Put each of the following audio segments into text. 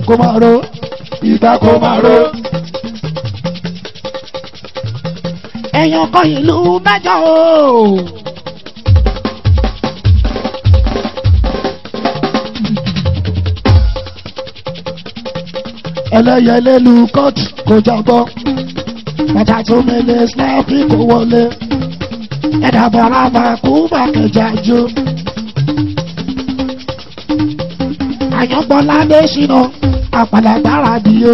kó máa ro ìgbà kó máa ro. èèyàn kan ìlú mẹ́jọ o. ẹlẹ́yẹlé lu kóòtù kó jábọ́ bàtà tó mẹ́lẹ̀ snappy kó wọlé ẹ̀dá bọ̀rọ̀ máa kú bàkẹ́jà jó. àyàngbọ́n ládé ṣìnà àpàlàgbára dìé.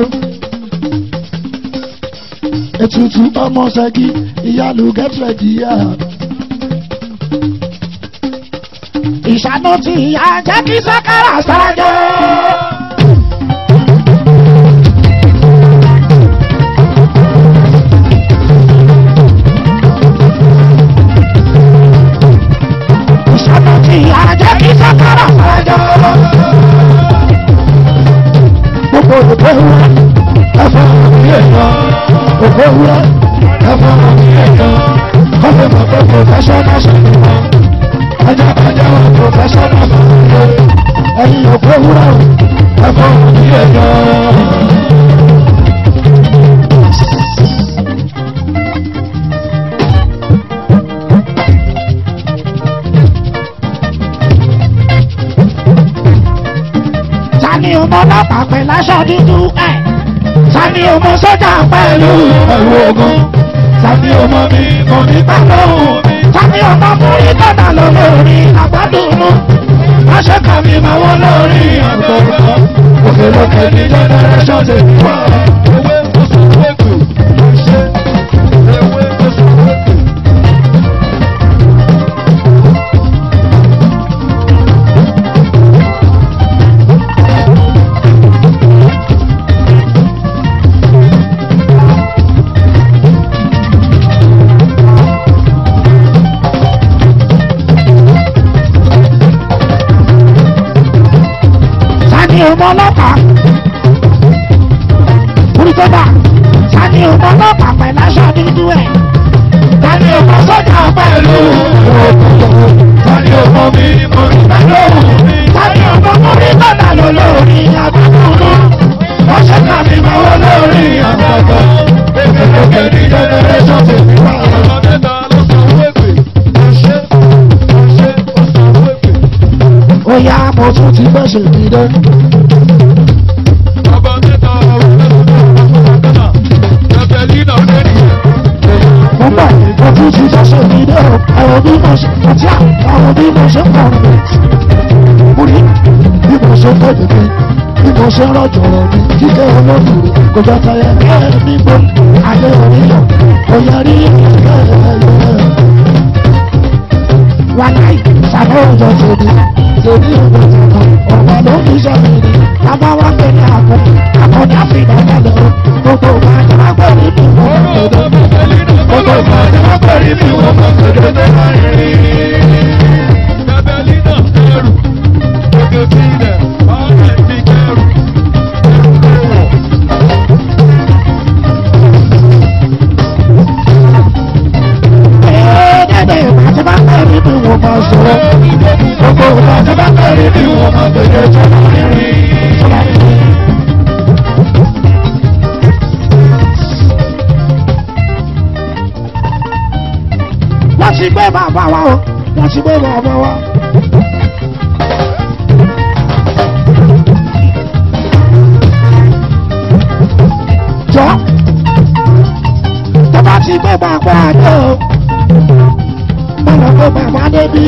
ètùtù ọmọ ṣẹ́gi ìyálù gẹ́tìrẹ̀ dìé. ìṣàánú tí ìyá jẹ́ kí sákàrà sáájọ́. ìṣàánú tí ìyá jẹ́ kí sákàrà sáájọ́. gbogbo òkè wúrẹ́ ẹ̀fọ́ mi èèyàn òkè wúrẹ́ ẹ̀fọ́ mi èèyàn kọ́fẹ́ mọ̀ pé professional ṣe ni wọ́n ẹjọ́ bàjẹ́ wọn professional ṣe ni wọ́n ẹ̀yin òkè wúrẹ́ ẹ̀fọ́ mi èèyàn. Tani ọmọ ọlọ́pàá pẹ̀lú aṣọ dúdú ẹ̀. Tani ọmọ sójà pẹ̀lú ẹ̀rù ogun tàbí ọmọ mi kò ní pẹ́ lóhùn mi. Tani ọmọ múrí tọ́nà lọ lórí àgbàdùnmú. wọ́n ṣe kà mí máa wọ́n lórí àgbọ̀gbọ̀. òkè lókè ní generation ti wà. ewé oṣù wẹ́pù ṣe ewé oṣù wẹ́pù. Tani ọmọ ọlọ́pàá. Múrí tọ́nà. Tani ọmọ ọlọ́pàá pẹ̀lú aṣọ dúdú ẹ̀. Tani ọmọ sójà pẹ̀lú. tani ọmọ mi kò ní pẹ́ lóhùn mi. Tani ọmọ múrí tọ́nà lọ lórí àgbàdùnmú. wọ́n ṣe kà mí máa wọ́n lórí àgbọ̀gbọ̀. òkè lókè ní generation ti wà. ọmọ mẹ́ta ló sọ wẹ́pù ṣe ṣe oṣù wẹ́pù. Ó yá mo tún ti gbèsè mi dé. Ọba mẹ́ta ọ̀rọ̀ mẹ́ta Ẹ̀fẹ̀línà lẹ́nu. Mo bọ̀ mo tún ti gbèsè mi dé o. Àwọn bí mo ṣe àti àwọn bí mo ṣe pọ̀ rẹ̀. Mo rí bí mo ṣe tẹ̀lé mi. Bí mo ṣe rọ̀jò rọ̀ mi. Kíkẹ́ olóòtú kò jọ tẹ̀lé ẹ̀ nígbó. Ayé oníyàn kò yẹ rí ẹ̀yẹ ẹ̀yẹ. Wàláì sàbẹ̀ òjò tèmi. Tèmi òjò tèmi. Ọ̀pọ̀ ló fi sọ mi ni. Bàbá wa gbé ní àpò. Àkọ́ni àfihàn balẹ̀ o. Gbogbo wa ni wọ́n gbé ní mi. Gbogbo ìgbà ni wọ́n pẹ̀lú mi wọ́n mọ̀ kéde tó máa ń rí. Ẹ̀fẹ̀línà ẹrù. Gbogbo sílẹ̀ ọ̀rẹ́ ti kẹrù. Ẹ̀ẹ́dẹ̀dẹ̀ ìgbà tí bá gbé ní mi wọ́n máa sọ̀rọ̀. Gbogbo ìgbà tí wọ́n pẹ̀lú mi wọ́n mọ̀ kéde tó máa ń rí. Wọ́n ti gbé bàbá wa o. Wọ́n ti gbé bàbá wa. Jọ tó bá ti gbé bàbá àdé o. Mo lọ gbé bàbá débi.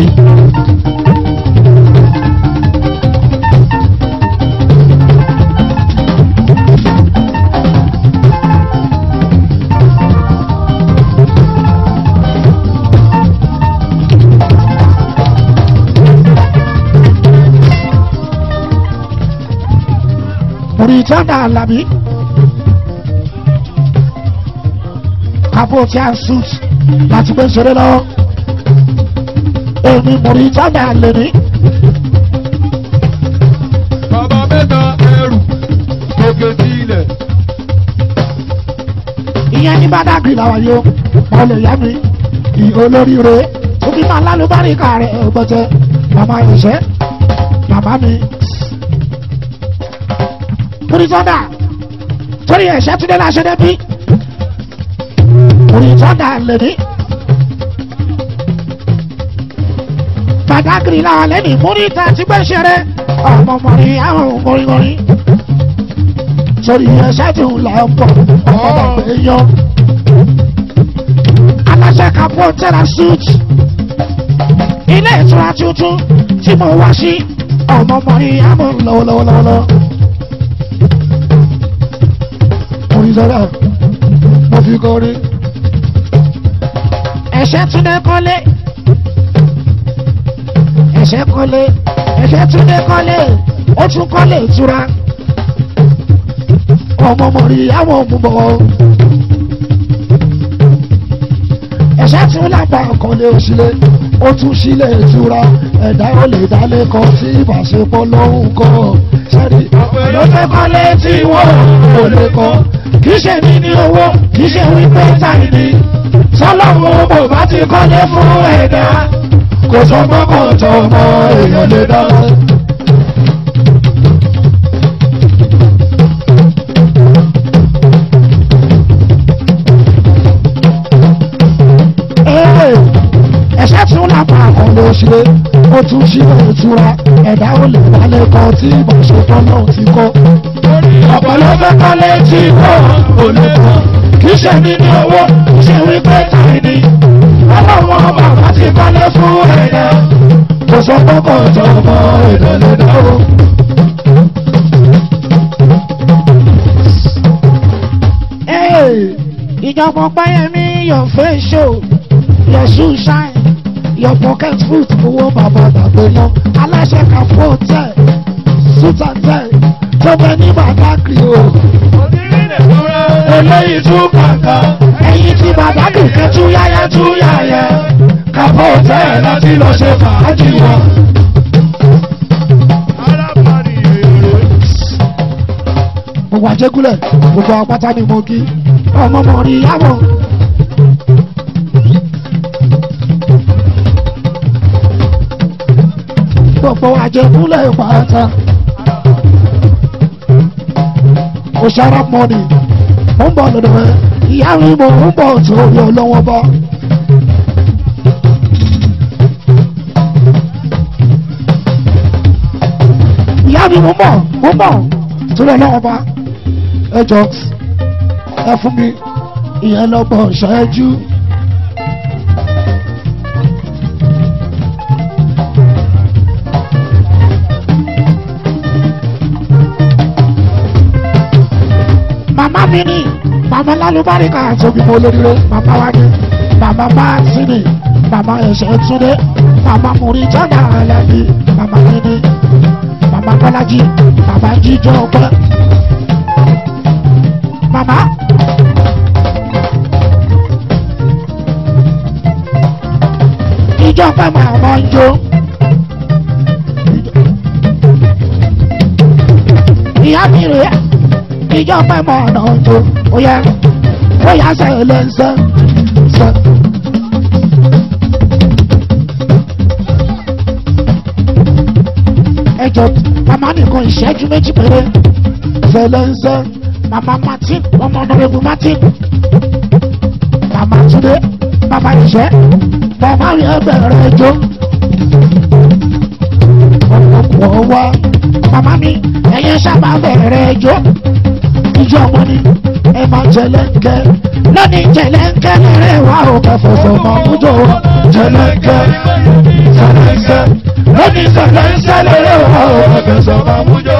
Mùrìtánà Àlàbí. Kábò tí a suit láti gbé ṣeré lọ́wọ́. Èmi Mùrìtánà Àlèmí. Bàbá mẹ́ta ẹrù. Gbogbo sílẹ̀. Ìyẹn ní Bádàgì làwọn yóò. Wọ́n lè yá mi. Ìhò olóríire. Òbí máa lálùbáríkà rẹ̀ ọgbọ́tẹ́. Màmá ìṣẹ́. Màmá mi. torí sọ́dà torí ẹ̀ṣẹ́ túnde láṣẹ débi torí sọ́dà lèmi. Badagry làwọn lẹ́nu múríta ti gbé ṣeré ọmọ mọ̀rí àwọn mọ̀rímọ̀rí. Sori ẹ̀ṣẹ́ tí ń là ń bọ̀ ọmọdé gbé yan. Aláṣẹ kàpọ̀ tẹ́ra suit. Ilé ìtura tuntun tí mo wá sí ọmọ mọ̀rí àwọn lọ́wọ́lọ́wọ́lọ́wọ́. Orí sọ́dà mo fi kọrin. Ẹ̀ṣẹ́ túnde kọ́lé ẹ̀ṣẹ́ kọ́lé ẹ̀ṣẹ́ túnde kọ́lé ó tún kọ́lé ìtura ọmọ mọ̀rí àwọn òmùbọ̀ ẹ̀ṣẹ́ tún lápá kọ́lé òṣìlẹ̀ ó tún sílẹ̀ ìtura ẹ̀dá ó lè dálé kan sí ìbáṣepọ̀ lọ́hùn kọ́ sẹ́rí ló fẹ́ kọ́lé tí wọ́n kò lè kọ́ kì í ṣe ní ní owó kì í ṣe wípé táyì ní sọlọ́run mo bá ti kọ́lé fún ẹ̀dá kò sọ mọ́kọ̀ tó mọ èèyàn lè dá. ẹ̀ṣẹ́ tún lápá àkànlé òṣèré ó tún ṣílẹ̀ ìtura ẹ̀dá ò lè wálé kan tí ìbáṣepọ̀ náà ti kọ́. ọ̀pọ̀ ló fẹ́ kọ́lé tí kò ò lè kọ́ kì í ṣe ní ní owó kì í ṣe wípé tàbí ní ọlọ́wọ́ bàbá ti kọ́lé fún ẹ̀dá kò sọ pé kò tó mọ ìdọ̀lẹ́ dáwọ́. ìjọba ọgbáyẹmí your face show your shoe shine your pocket foot owó bàbá dàgbé yan aláṣẹ kàfó tẹ sùtàtẹ tó bẹ ní Badagry o. eléyìí tún kàkà ẹ̀yìn tí Badagry kẹ́ tú yáyá tú yáyá kàfó tẹ láti lọ ṣe fàájì wọn. gbogbo àjẹgúnlẹ̀ gbogbo apáta ni mo kí ọmọ mọ̀ rí yàwọ̀. gbogbo àjẹgúnlẹ̀ pátá. òṣàrà mọ́ni mo ń bọ̀ lọ́dọ̀ rẹ̀ ìyá mi mo ń bọ̀ tó yọ lọ́wọ́ bọ́. ìyá mi mo ń bọ̀ mo ń bọ̀ tó yọ lọ́wọ́ bá ẹ jọ ẹ fún mi ìyẹn lọ́gbọ̀n ṣáájú. màmá mi ni màmá lálùbáríkà tóbi mo lóríire màmá wa ni màmá bá síni màmá ẹ̀ṣẹ̀ túndé màmá múri jọ́nà alábí màmá mi ni màmá bọ́lájí màmá jíjọ ọpẹ́ màmá. ìjọ pẹ́ màmá ń jó. ìyá mi rèé ìjọ pẹ́ mọ̀ ọ̀nà ọjọ́ ó yẹ ó yà sẹ́yìn lé ńsẹ́ sẹ́. ẹjọ màmá nìkan ìṣẹ́jú méjì péré sẹ́lẹ̀ ńsẹ́ màmá martin ọmọ ọ̀nàrẹ́bù martin màmá túndé màmá ìṣẹ́ màmá rí ẹgbẹ̀rẹ̀ ẹjọ́ ọ̀pọ̀ wá màmá mi ẹ̀yẹ sábà bẹ̀rẹ̀ ẹjọ́ ìjọ ọmọ ni ẹ máa jẹlẹ́ńkẹ́ lónìí jẹlẹ́ńkẹ́ lẹ́rẹ̀ wá ò kẹfọ̀fọ̀ máa mújọ jẹlẹ́ńkẹ́ jẹlẹ́ńkẹ́ lónìí jẹlẹ́ńkẹ́ lẹ́rẹ̀ wá ò kẹfọ̀fọ̀ máa mújọ.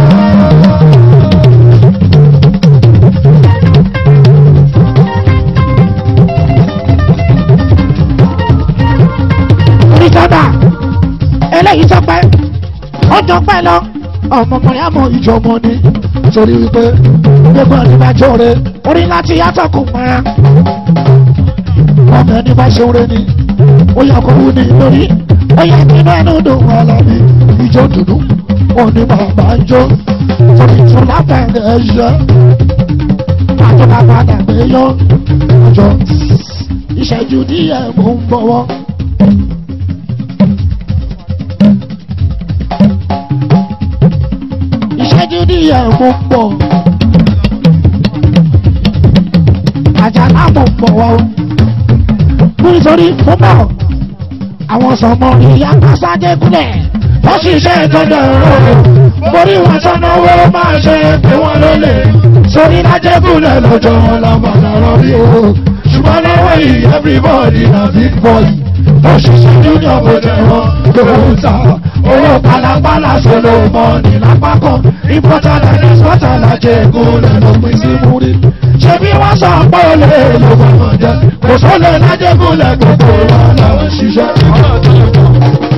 oníjọba eléyìí tọpẹ ó jọpẹ lọ ọmọ mọ̀yámọ̀ ìjọmọ ni torí wípé gbogbo àdìbàjọ́ rẹ orí láti yàtọ̀ kò mọ́ra ọmọ ẹni bá ṣe oore ni ó yẹ kó wú ni lórí ó yẹ kí inú ẹnu dùn wọn lábí ìjọ dùdú òun ni bàbá ń jó torí tún lábẹ́rẹ́ ẹ̀yẹ àjọba padà gbé yọ ọjọ́ ìṣẹ́jú díẹ̀ mò ń bọ̀wọ́. síwájú díẹ̀ mo pọ̀ àjàlá mo pọ̀ wá o nítorí mo bọ̀ àwọn sọmọ ìyá kásájẹ́ kúlẹ̀ wọ́n ṣiṣẹ́ ìtọ́jú ọ̀rọ̀ borí wọn sọ́nà owó máa ṣe pé wọ́n ló lè sórí lájẹ́kúlẹ̀ lọ́jọ́ wọn làbàdà rọrí o ṣùgbọ́n lọ́wọ́ yìí everybody na big boy òṣìṣẹ́ junior bó jẹ́ wọn ló ń ta owó pàlàpàlà solo mọ́ọ̀nì lápákọ̀ importer and exporter lájẹ́kúlẹ̀ ló pín sí múrí ṣé bí wọ́n sọ pé ó lè ló fọmọ jẹ kò sólè lájẹ́kúlẹ̀ gbogbo wọn làwọn ṣiṣẹ́.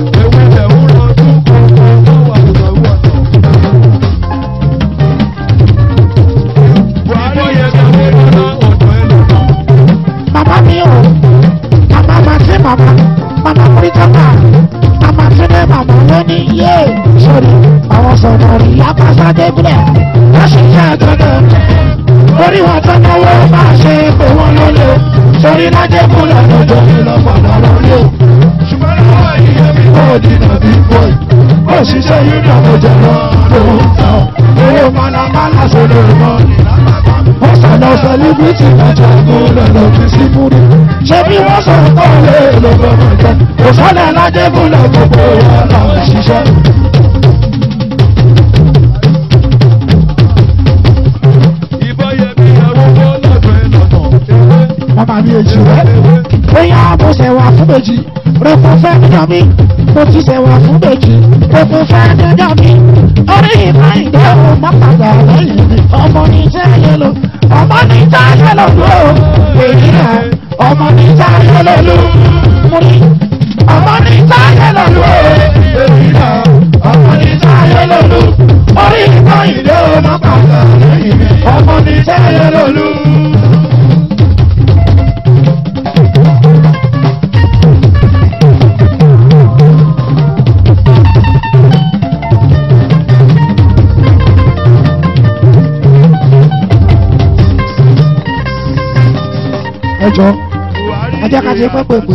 mama mi o mama ma ti mama mama kuritama mama tune mama lóní yé sórí àwọn sọ̀rọ̀ rí apáṣá débìlẹ̀ wọ́n sì jẹ́ àtọ́jọ́ orí wọn tó náwó máa ṣe pé wọ́n ló lé sórí lájẹ́kúnlẹ̀ lọ́jọ́ ìlọ́pàdà lórí o ṣùgbọ́n lọ́wọ́ yìí ẹbí bọ́ọ̀dì nàbí bọ́ọ̀ì òṣìṣẹ́ yìí ní àmójẹ lọ lóhùn tán owó málámálá sódò mọ́ wọ́n sọ̀nà sẹ́líbítì lọ́jọ́ ìgbóhùn lọ fi sí múrí ṣé bí wọ́n sọ pé ó lè lọ gbọ́dọ̀ jẹ́ òṣọ́lẹ̀ lájẹ́kúnlẹ̀ gbogbo wọn làwọn ṣiṣẹ́. wọ́n máa ní èjì rẹ̀. bóyá mo ṣe wà fún méjì rẹ̀ fún fẹ́ dídán mi mo ti ṣe wà fún méjì rẹ̀ fún fẹ́ dídán mi. orí ìmọ̀ ìdá ò má padà lẹ́yìn mi ọmọ ní táyé lò ọmọ ní táyé lò lò èyí rẹ̀ ọmọ ní táyé lò lò mo ní ọmọ ní táyé lò lò èyí rẹ̀ ọmọ ní táyé lò lò orí ìmọ̀ ìdá ò má padà lẹ́yìn mi ọmọ ní táyé lò lò. ẹjọ ẹjẹ ká ṣe pẹpẹpẹ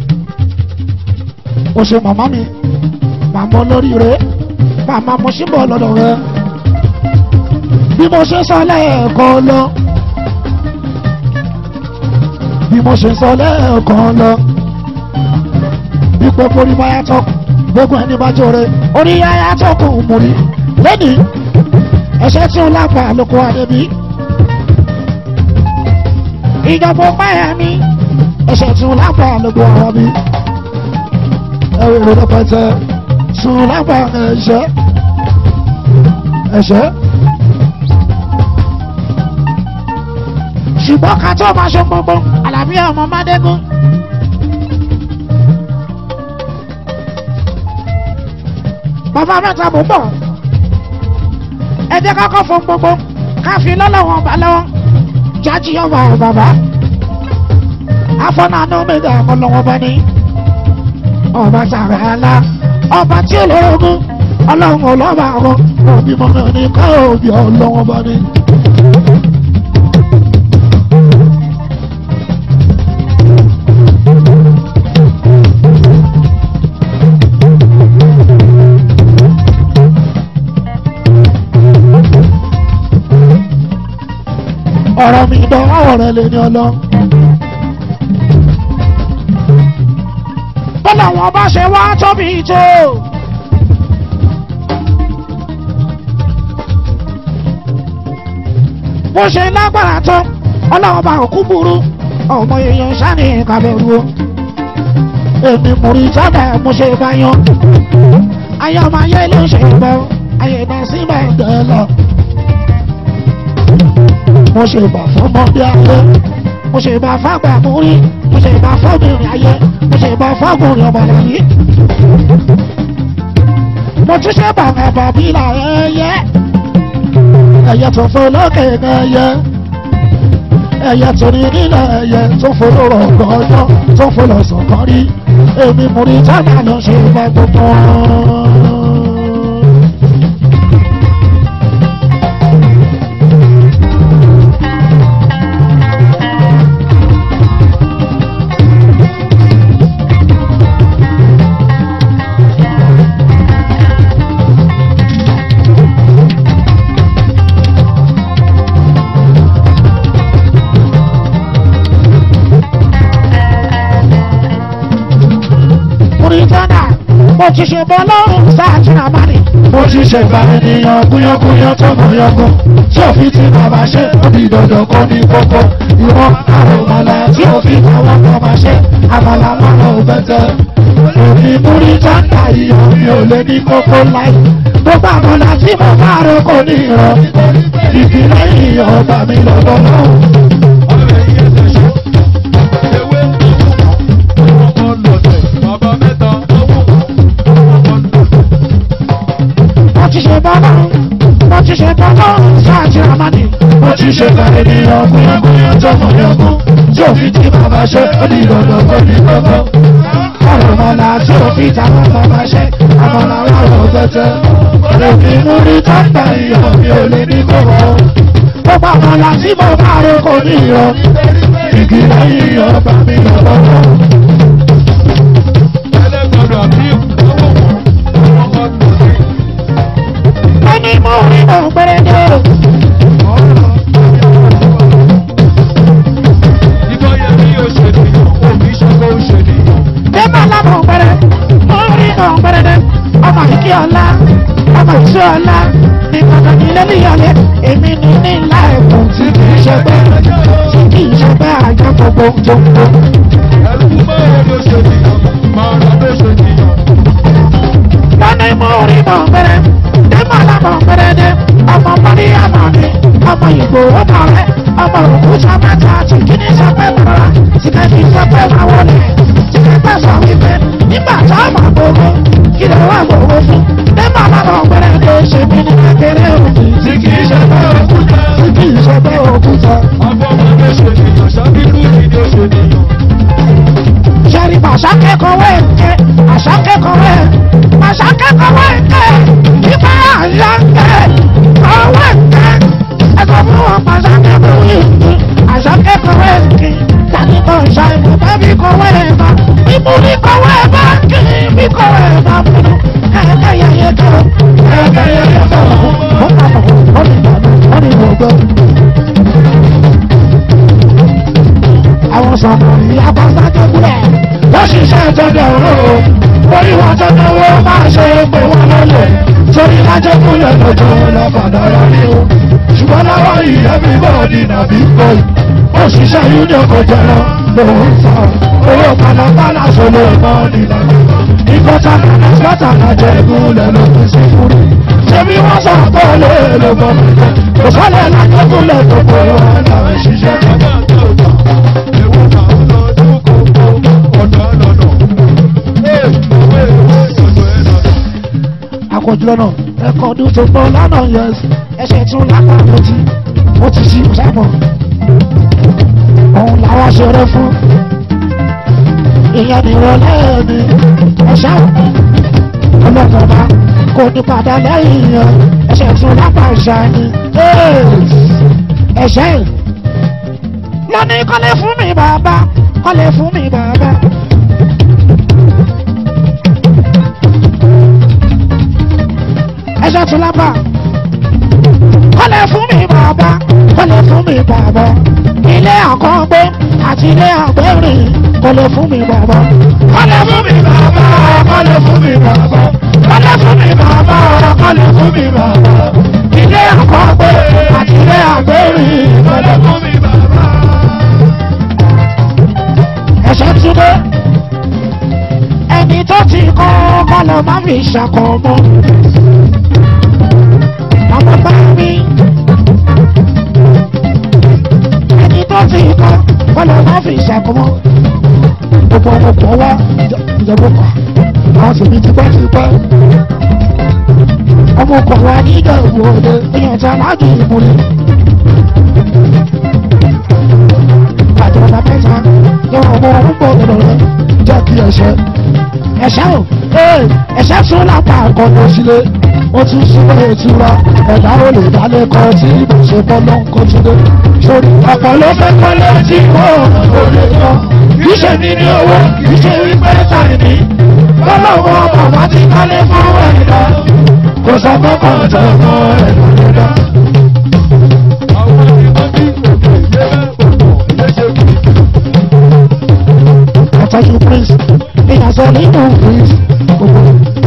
o ṣe màmá mi màmá olórí rẹ màmá mo ṣì ń bọ̀ lọ́dọ̀ rẹ bí mo ṣe sọ lẹ́ẹ̀kan lọ bí mo ṣe sọ lẹ́ẹ̀kan lọ bí pẹ́pẹ́ orí bá yàtọ̀ gbogbo ẹni bá jọre orí yàtọ̀ kò mú rí lẹ́nìí ẹ̀ṣẹ̀ tí ó lápá lóko àdébí ìjọba páyà mi ẹsẹ̀ tún lápá lóko àwọn mi ẹwọ ìrònú pẹtẹ tún lápá ẹ̀ṣẹ̀ ẹ̀ṣẹ̀. ṣùgbọ́n ká tó máa ṣe gbogbo àlàbí ọmọ mádégún. bàbá mẹ́ta mò ń bọ̀ ẹ jẹ́ ká kọ́ fún gbogbo ká fi lọ́lọ́wọ́n bá lọ́wọ́ jaji ọba baba afọnàánú mẹga ọlọ́wọ́ bá ní ọba sàrẹ ala ọba tí ó lóògùn ọlọ́run ọlọ́ba ọ̀rọ̀ òbí mọ́mọ́ ní ká òbí ọlọ́wọ́ bá ní. ọ̀rọ̀ mi dánwọ́ rẹ̀ lè ní ọlọ́. bọ́lá wọn bá ṣe wá tóbi tó. bó ṣe lágbára tó ọlọ́wọ́ bá òkú burú ọmọ èèyàn sani kàbẹ̀rù o. èmi múri sábà mo ṣe bá yan. ayé ọmọ ayé ló ṣe bọ́ ayé náà sí máa ń dẹ́ lọ mo ṣe bà fọmọdé ayé mo ṣe bà fàgbà múrí mo ṣe bà fọmìnrin ayé mo ṣe bà fọgùnrin ọmọ láyé mo tún ṣe bà ẹ̀bà bí là ẹyẹ ẹyẹ tó fò lókè ẹyẹ ẹyẹ tó ní nílẹ̀ ẹyẹ tó fò lóró ọgọ́jọ́ tó fò lọ́sàn kan rí èmi múrí tábà lọ ṣe bá gbogbo wọn. mo ti ṣe bọ́ lọ́rùn sáàtì àmàlì. mo ti ṣẹ̀gbà ènìyàn gúnyángúnyán tọmọ yangan tí òfin ti bàbá ṣe ó di dandan kó ní kókó ìwọ̀n àròmọ̀lá tí òfin àwọn bàbá ṣe àmàlà lọ́rọ̀ òbẹ̀tẹ̀ èmi múrí táǹkà ìyọ̀ mi ò lè ní kókó láì gbogbo àmàlà tí mo bá rò kò ní ìrọ̀ ìpínlẹ̀ ìyọ̀ ọba mi lọ́dọ̀ náà. mo ti ṣe bọ́ lọ́rùn mo ti ṣe bọ́ lọ́rùn sáàtì àmàlì. mo ti ṣe ka ènìyàn gúnyángúnyán tọmọ yangan tí òfin ti bàbá ṣe ó di dandan kó ní kókó àròmọ̀lá tí òfin táwọn bàbá ṣe àmàlà lọ́rọ̀ òbẹ̀tẹ̀ èmi múrí táǹkà ìyọ̀ mi ò lè ní kókó. gbogbo àmàlà tí mo bá rò kò ní ìrọ̀. igi lẹ́yìn ọba mi lọ́wọ́. ẹni mo rí mọ̀ pẹ́rẹ́dẹ́. Débà lábọ̀ pẹ́rẹ́, mo rí mọ̀ pẹ́rẹ́dẹ́. Ọmọ ìkí ọ̀la, ọmọ ìṣó ọ̀la, ní pàtàkì lẹ́nu ìyọ̀lẹ́. Èmi ní ní ńlá ẹ̀kún tí kì í ṣe pé tí kì í ṣe pé àjọ gbogbo gbogbo. Lọ́nà mo rí mọ̀ pẹ́rẹ́, débà lábọ̀ pẹ́rẹ́dẹ́. Ọmọ mọ́rí àmọ̀ mi, ọmọ ìgbò ọmọ rẹ̀, ọmọ òkú sábẹ́ta tí kì í ṣe pé bàrà, tí kì í ṣe pé máa wọlé. Tí kì í pẹ́ sọ wípé nígbà tá a máa gbogbo, kí lè wá gbogbo fún. Débà lábọ̀ pẹ́rẹ́dẹ́ ṣe mí ní kékeré òbí. tí kì í ṣe pé òkúta Tí kì í ṣe pé òkúta. Ṣẹ́rí bàṣá kẹ́kọ̀ọ́ wẹ̀ǹkẹ́, àṣà kẹ́kọ̀ọ́ wẹ̀, àṣà kẹ́kọ̀ọ́ wẹ̀ǹkẹ́, nípa àṣà kẹ́, ọwọ́ ẹ̀ǹkẹ́, ẹ̀kọ́ fún wọn pàṣà kẹ́kọ̀ọ́ wẹ̀ǹkẹ́, àṣà kẹ́kọ̀ọ́ wẹ̀ǹkẹ́, tani kò ṣà ìmọ̀ bẹ́bí kò wẹ̀ ẹ̀ bá, ìmú ní kò wẹ̀ ẹ̀ bá, kí bí kò wẹ̀ ẹ̀ bá múnú, ẹ̀ẹ́dẹ́ yẹyẹ kẹ́ o, ẹ̀ẹ́dẹ́ yẹyẹ kẹ́ o, ó pàpọ̀, ó ní ìgbàlú, ó ní ìwọ̀gbọ́. Àwọn sọ̀rọ̀ ìyá bá sájọ́ gúlẹ̀ wọ́n ṣiṣẹ́ ìtọ́jú ọ̀rọ̀ o orí wọn tó náwó máa ṣe é pé wọ́n lọ́lẹ̀ torí lájẹ́ kúlẹ̀ lọ́jọ́ lọ́fàdà rẹ̀ ní o ṣùgbọ́n láwọn ìyá mi bọ̀ ní nàbí bọ́ì òṣìṣẹ́ union kò jẹrọ lòun sọ owó pàlàpàlà sọlọ mọ́ nílànà ìkọta kàná sọ́tà lájẹ́ ìgúnlẹ̀ ló fi sí fúri ṣebí wọ́n sọ pé olè ló bọ̀ mọ́tẹ́ kò sọ́lẹ̀ lájẹ́ kúlẹ̀ tó kó wọn làwọn ṣiṣẹ́ àkójọ náà ẹ̀kọ́ ọdún tó gbọ́ lánàá yẹn ẹsẹ̀ tún lápá àpótí ó ti sí ìsámọ̀ òun làwọn ṣeré fún ìyẹn nìrọ̀lẹ́ mi ẹ̀ṣá ọlọ́kọ̀ọ́ba kò ní padà lẹ́yìn yẹn ẹsẹ̀ tún lápá ìṣá ni ẹ̀ṣẹ́ lónìí kọ́lé fún mi bàbá kọ́lé fún mi bàbá. ẹsẹ̀ tún lápá kọ́lé fún mi bàbá kọ́lé fún mi bàbá ilé àkọ́gbé àti ilé àgbẹ̀rìn kọ́lé fún mi bàbá kọ́lé fún mi bàbá kọ́lé fún mi bàbá kọ́lé fún mi bàbá kọ́lé fún mi bàbá ilé àkọ́gbé àti ilé àgbẹ̀rìn kọ́lé fún mi bàbá. ẹsẹ̀ tún dé ẹni tó ti kọ́ kọ́lọ́ má fi ṣàkọ́ mọ́ ọmọ bá mi. ẹni tó fi kọ́ kọ́lọ́ má fi ṣàkómọ́. gbogbo ọkọ̀ wa ìjọba ọkọ̀ àwọn tèmi ti pẹ́ ti pẹ́. ọmọ ọkọ̀ wa ní ìdẹ̀wò òde èèyàn tí a máa dùn ìmúlẹ̀. àjọ ọ̀nà mẹ́ta yóò ọmọ ọmọ pọ̀ lọ́dọ̀ rẹ̀ jẹ́ kí ẹ̀ṣẹ̀. ẹ̀ṣẹ̀ o ẹ̀ṣẹ̀ tún lápá àkọ́kọ́ sílé ó tún súnmọ́ ìtura ẹ̀dá ò lè dálé kọ́ tí ìbò ṣe bọ́ ló ń kó túnde. sórí ọ̀pọ̀ ló fẹ́ kọ́lé tí wọ́n ò lè kọ́ kì í ṣe ní ní owó kì í ṣe wípé tàì ní. lọ́lọ́wọ́ bàbá ti kọ́lé fún ẹ̀dá kò sọ pé kò tó mọ́ ẹ̀dá lẹ́dá. àtọ́jú prince ìyàsọ nínú prince gbogbo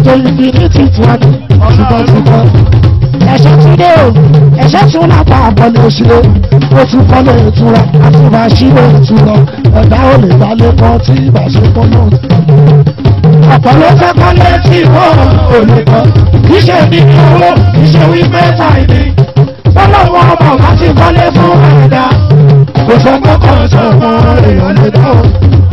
tó infinity tí wọ́n ní tipẹ́tipẹ́ ẹ̀ṣẹ́ tún dé o ẹ̀ṣẹ́ tún lápá àbọ̀lẹ̀ òṣèré ó tún kọ́lé ìtura àti màṣíwò ìtura ẹ̀dá ò lè balẹ̀ kan tí ìbàṣẹ kọ́ náà ọ̀pọ̀ ló fẹ́ kọ́lé tí wọ́n ò lè kọ́ kì í ṣe ní owó kì í ṣe wípé táìní fọlọ́wọ́ ọmọ láti kọ́lé fún ẹ̀dá kò sọ pé kò sọ fún èèyàn lè dá o.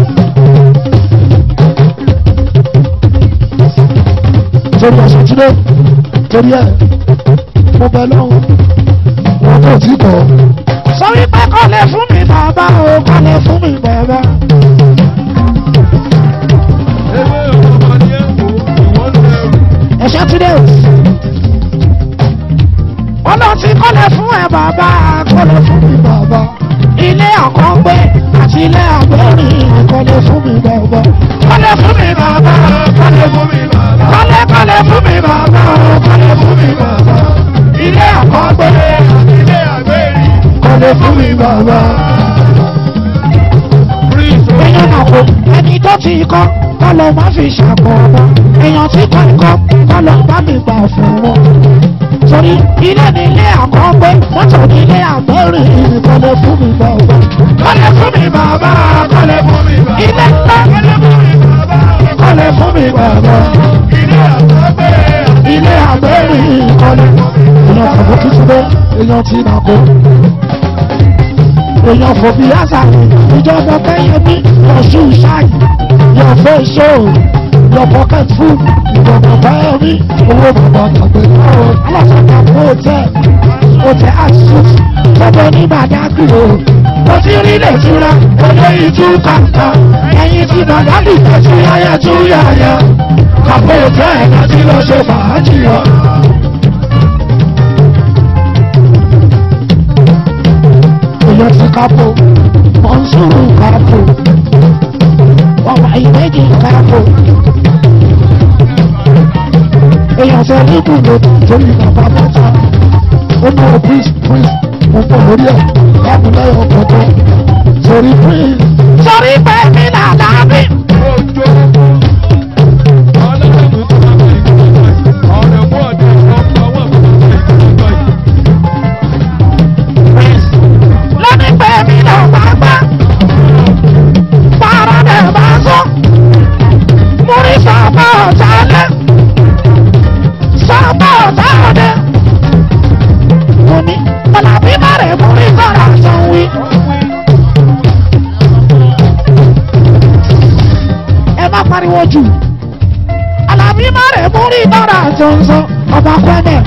torí ọ̀sẹ̀ tí ló torí ẹ̀ mo bẹ lọ́wọ́ wọn kò tí kọ́. sọ wípé kọ́lé fún mi bàbá o kọ́lé fún mi bàbá. ẹ̀ṣẹ́ tí dé wọ́n lọ ti kọ́lé fún ẹ bàbá kọ́lé fún mi bàbá. ilé àkọ́gbé àti ilé àgbẹ̀rìn kọ́lé fún mi bàbá. kọ́lé fún mi bàbá kọ́lé fún mi bàbá. kọ́lé kọ́lé fún mi bàbá kọ́lé fún mi bàbá. ilé àkọ́gbé àti ilé àgbẹ̀rìn kọ́lé fún mi bàbá. èèyàn náà kò ẹni tó ti kọ́ kọ́lọ́ má fi ṣàkọ́ ọmọ èèyàn tí kò kọ́ kọ́lọ́ bá mi gbà fún wọn torí ilé ní ilé àkọ́gbé mọ́tò ní ilé àgbẹ̀rìn kọ́lé fún mi bàbá. kọ́lé fún mi bàbá kọ́lé fún mi bàbá. ilé ńlá kọ́lé fún mi bàbá. ilé àgbẹ̀gbẹ̀ ilé àgbẹ̀rìn kọ́lé. èèyàn kọ̀ọ̀kan tuntun bẹ́ẹ̀ èèyàn ti nà kó. èèyàn fòbí àṣà ìjọba kẹ́yẹ́mí ọ̀ṣun ṣáì your face show your pocket full ìjọba báyọ̀mí owó bàbá tàgbé náà alásàkà fún hotel hotel axis tọ́jọ́ ní bàdágì o mo ti rí lè túra olóyìn tú kàńtà ẹ̀yìn tí bàdágì tẹ̀sí ayé tú yáyà kàpọ̀ hotel láti lọ ṣe fàájì ọ. èèyàn ti kápò mọ̀nsúrù kápò ọmọ ìwéjì kápò èèyàn fẹ́ ní gbùgbò torí bàbá mẹ́ta ó ní o prince prince mo pọ̀ lórí ẹ̀ láàbù lẹ́yìn ọ̀kọ̀ọ̀kan torí prince. torí pé mi là dábì. lóní pé mi lọ gbàgbá para dẹ̀ bá sọ múrí sábà ọ̀tá lẹ́ sábà ọ̀tá ọ̀dẹ. mo ní ọ̀làbí má rẹ̀ múrí sára sàn wí. ẹ má pariwo jù ọ̀làbí má rẹ̀ múrí sára sàn sàn ọba kwẹ́nẹ̀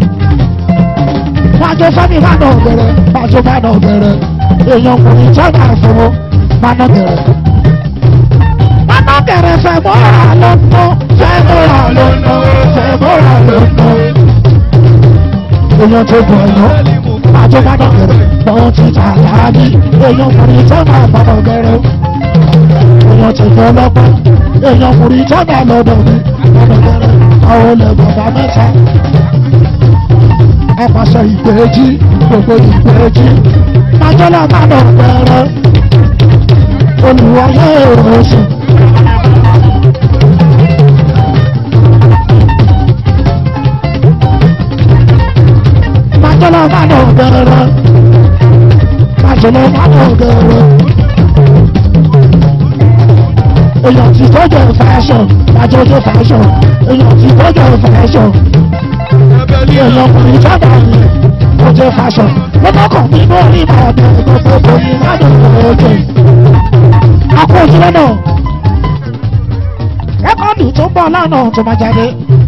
wájú fẹ́mi bá nà ọ̀gẹ̀rẹ̀ wájú bá nà ọ̀gẹ̀rẹ̀ èèyàn kò ní tọ́jà fún bá nà ọ̀gẹ̀rẹ̀. bá nà ọ̀gẹ̀rẹ̀ fẹ́ mọ́ra lọ́nà fẹ́ mọ́ra lọ́nà fẹ́ mọ́ra lọ́nà. èèyàn tó gbọ́ ẹ̀yọ́ wájú bá nà ọ̀gẹ̀rẹ̀ lọ́wọ́ ti tà láàbí èèyàn kò ní tọ́jà bá nà ọ̀gẹ̀rẹ̀. èèyàn ti gbọ́ lọ́gbọ́n èèyàn kò ní tọ́jà lọ́dọ̀ mi bá nà ọ̀gẹ̀rẹ̀ àwọn olè bàbá mẹ́ta apàṣẹ ìgbèjì gbogbo ìgbèjì májọ́lá mánà bẹ̀rẹ̀ olùwàyé oṣù. májọ́lá mánà bẹ̀rẹ̀ májọ́lá mánà bẹ̀rẹ̀ èèyàn ti tọ́jú fashion májọ́jọ́ fashion èèyàn ti tọ́jú fashion èèyàn ọkùnrin sábà ní ọjọ́ fashion lọ́kọ̀ kan nínú orí ìbàdàn gbogbo ní ìbàdàn ọjọ́ akọ òjìlẹ̀ náà rẹ́kọ̀dù tó ń bọ̀ lọ́nà tó máa jáde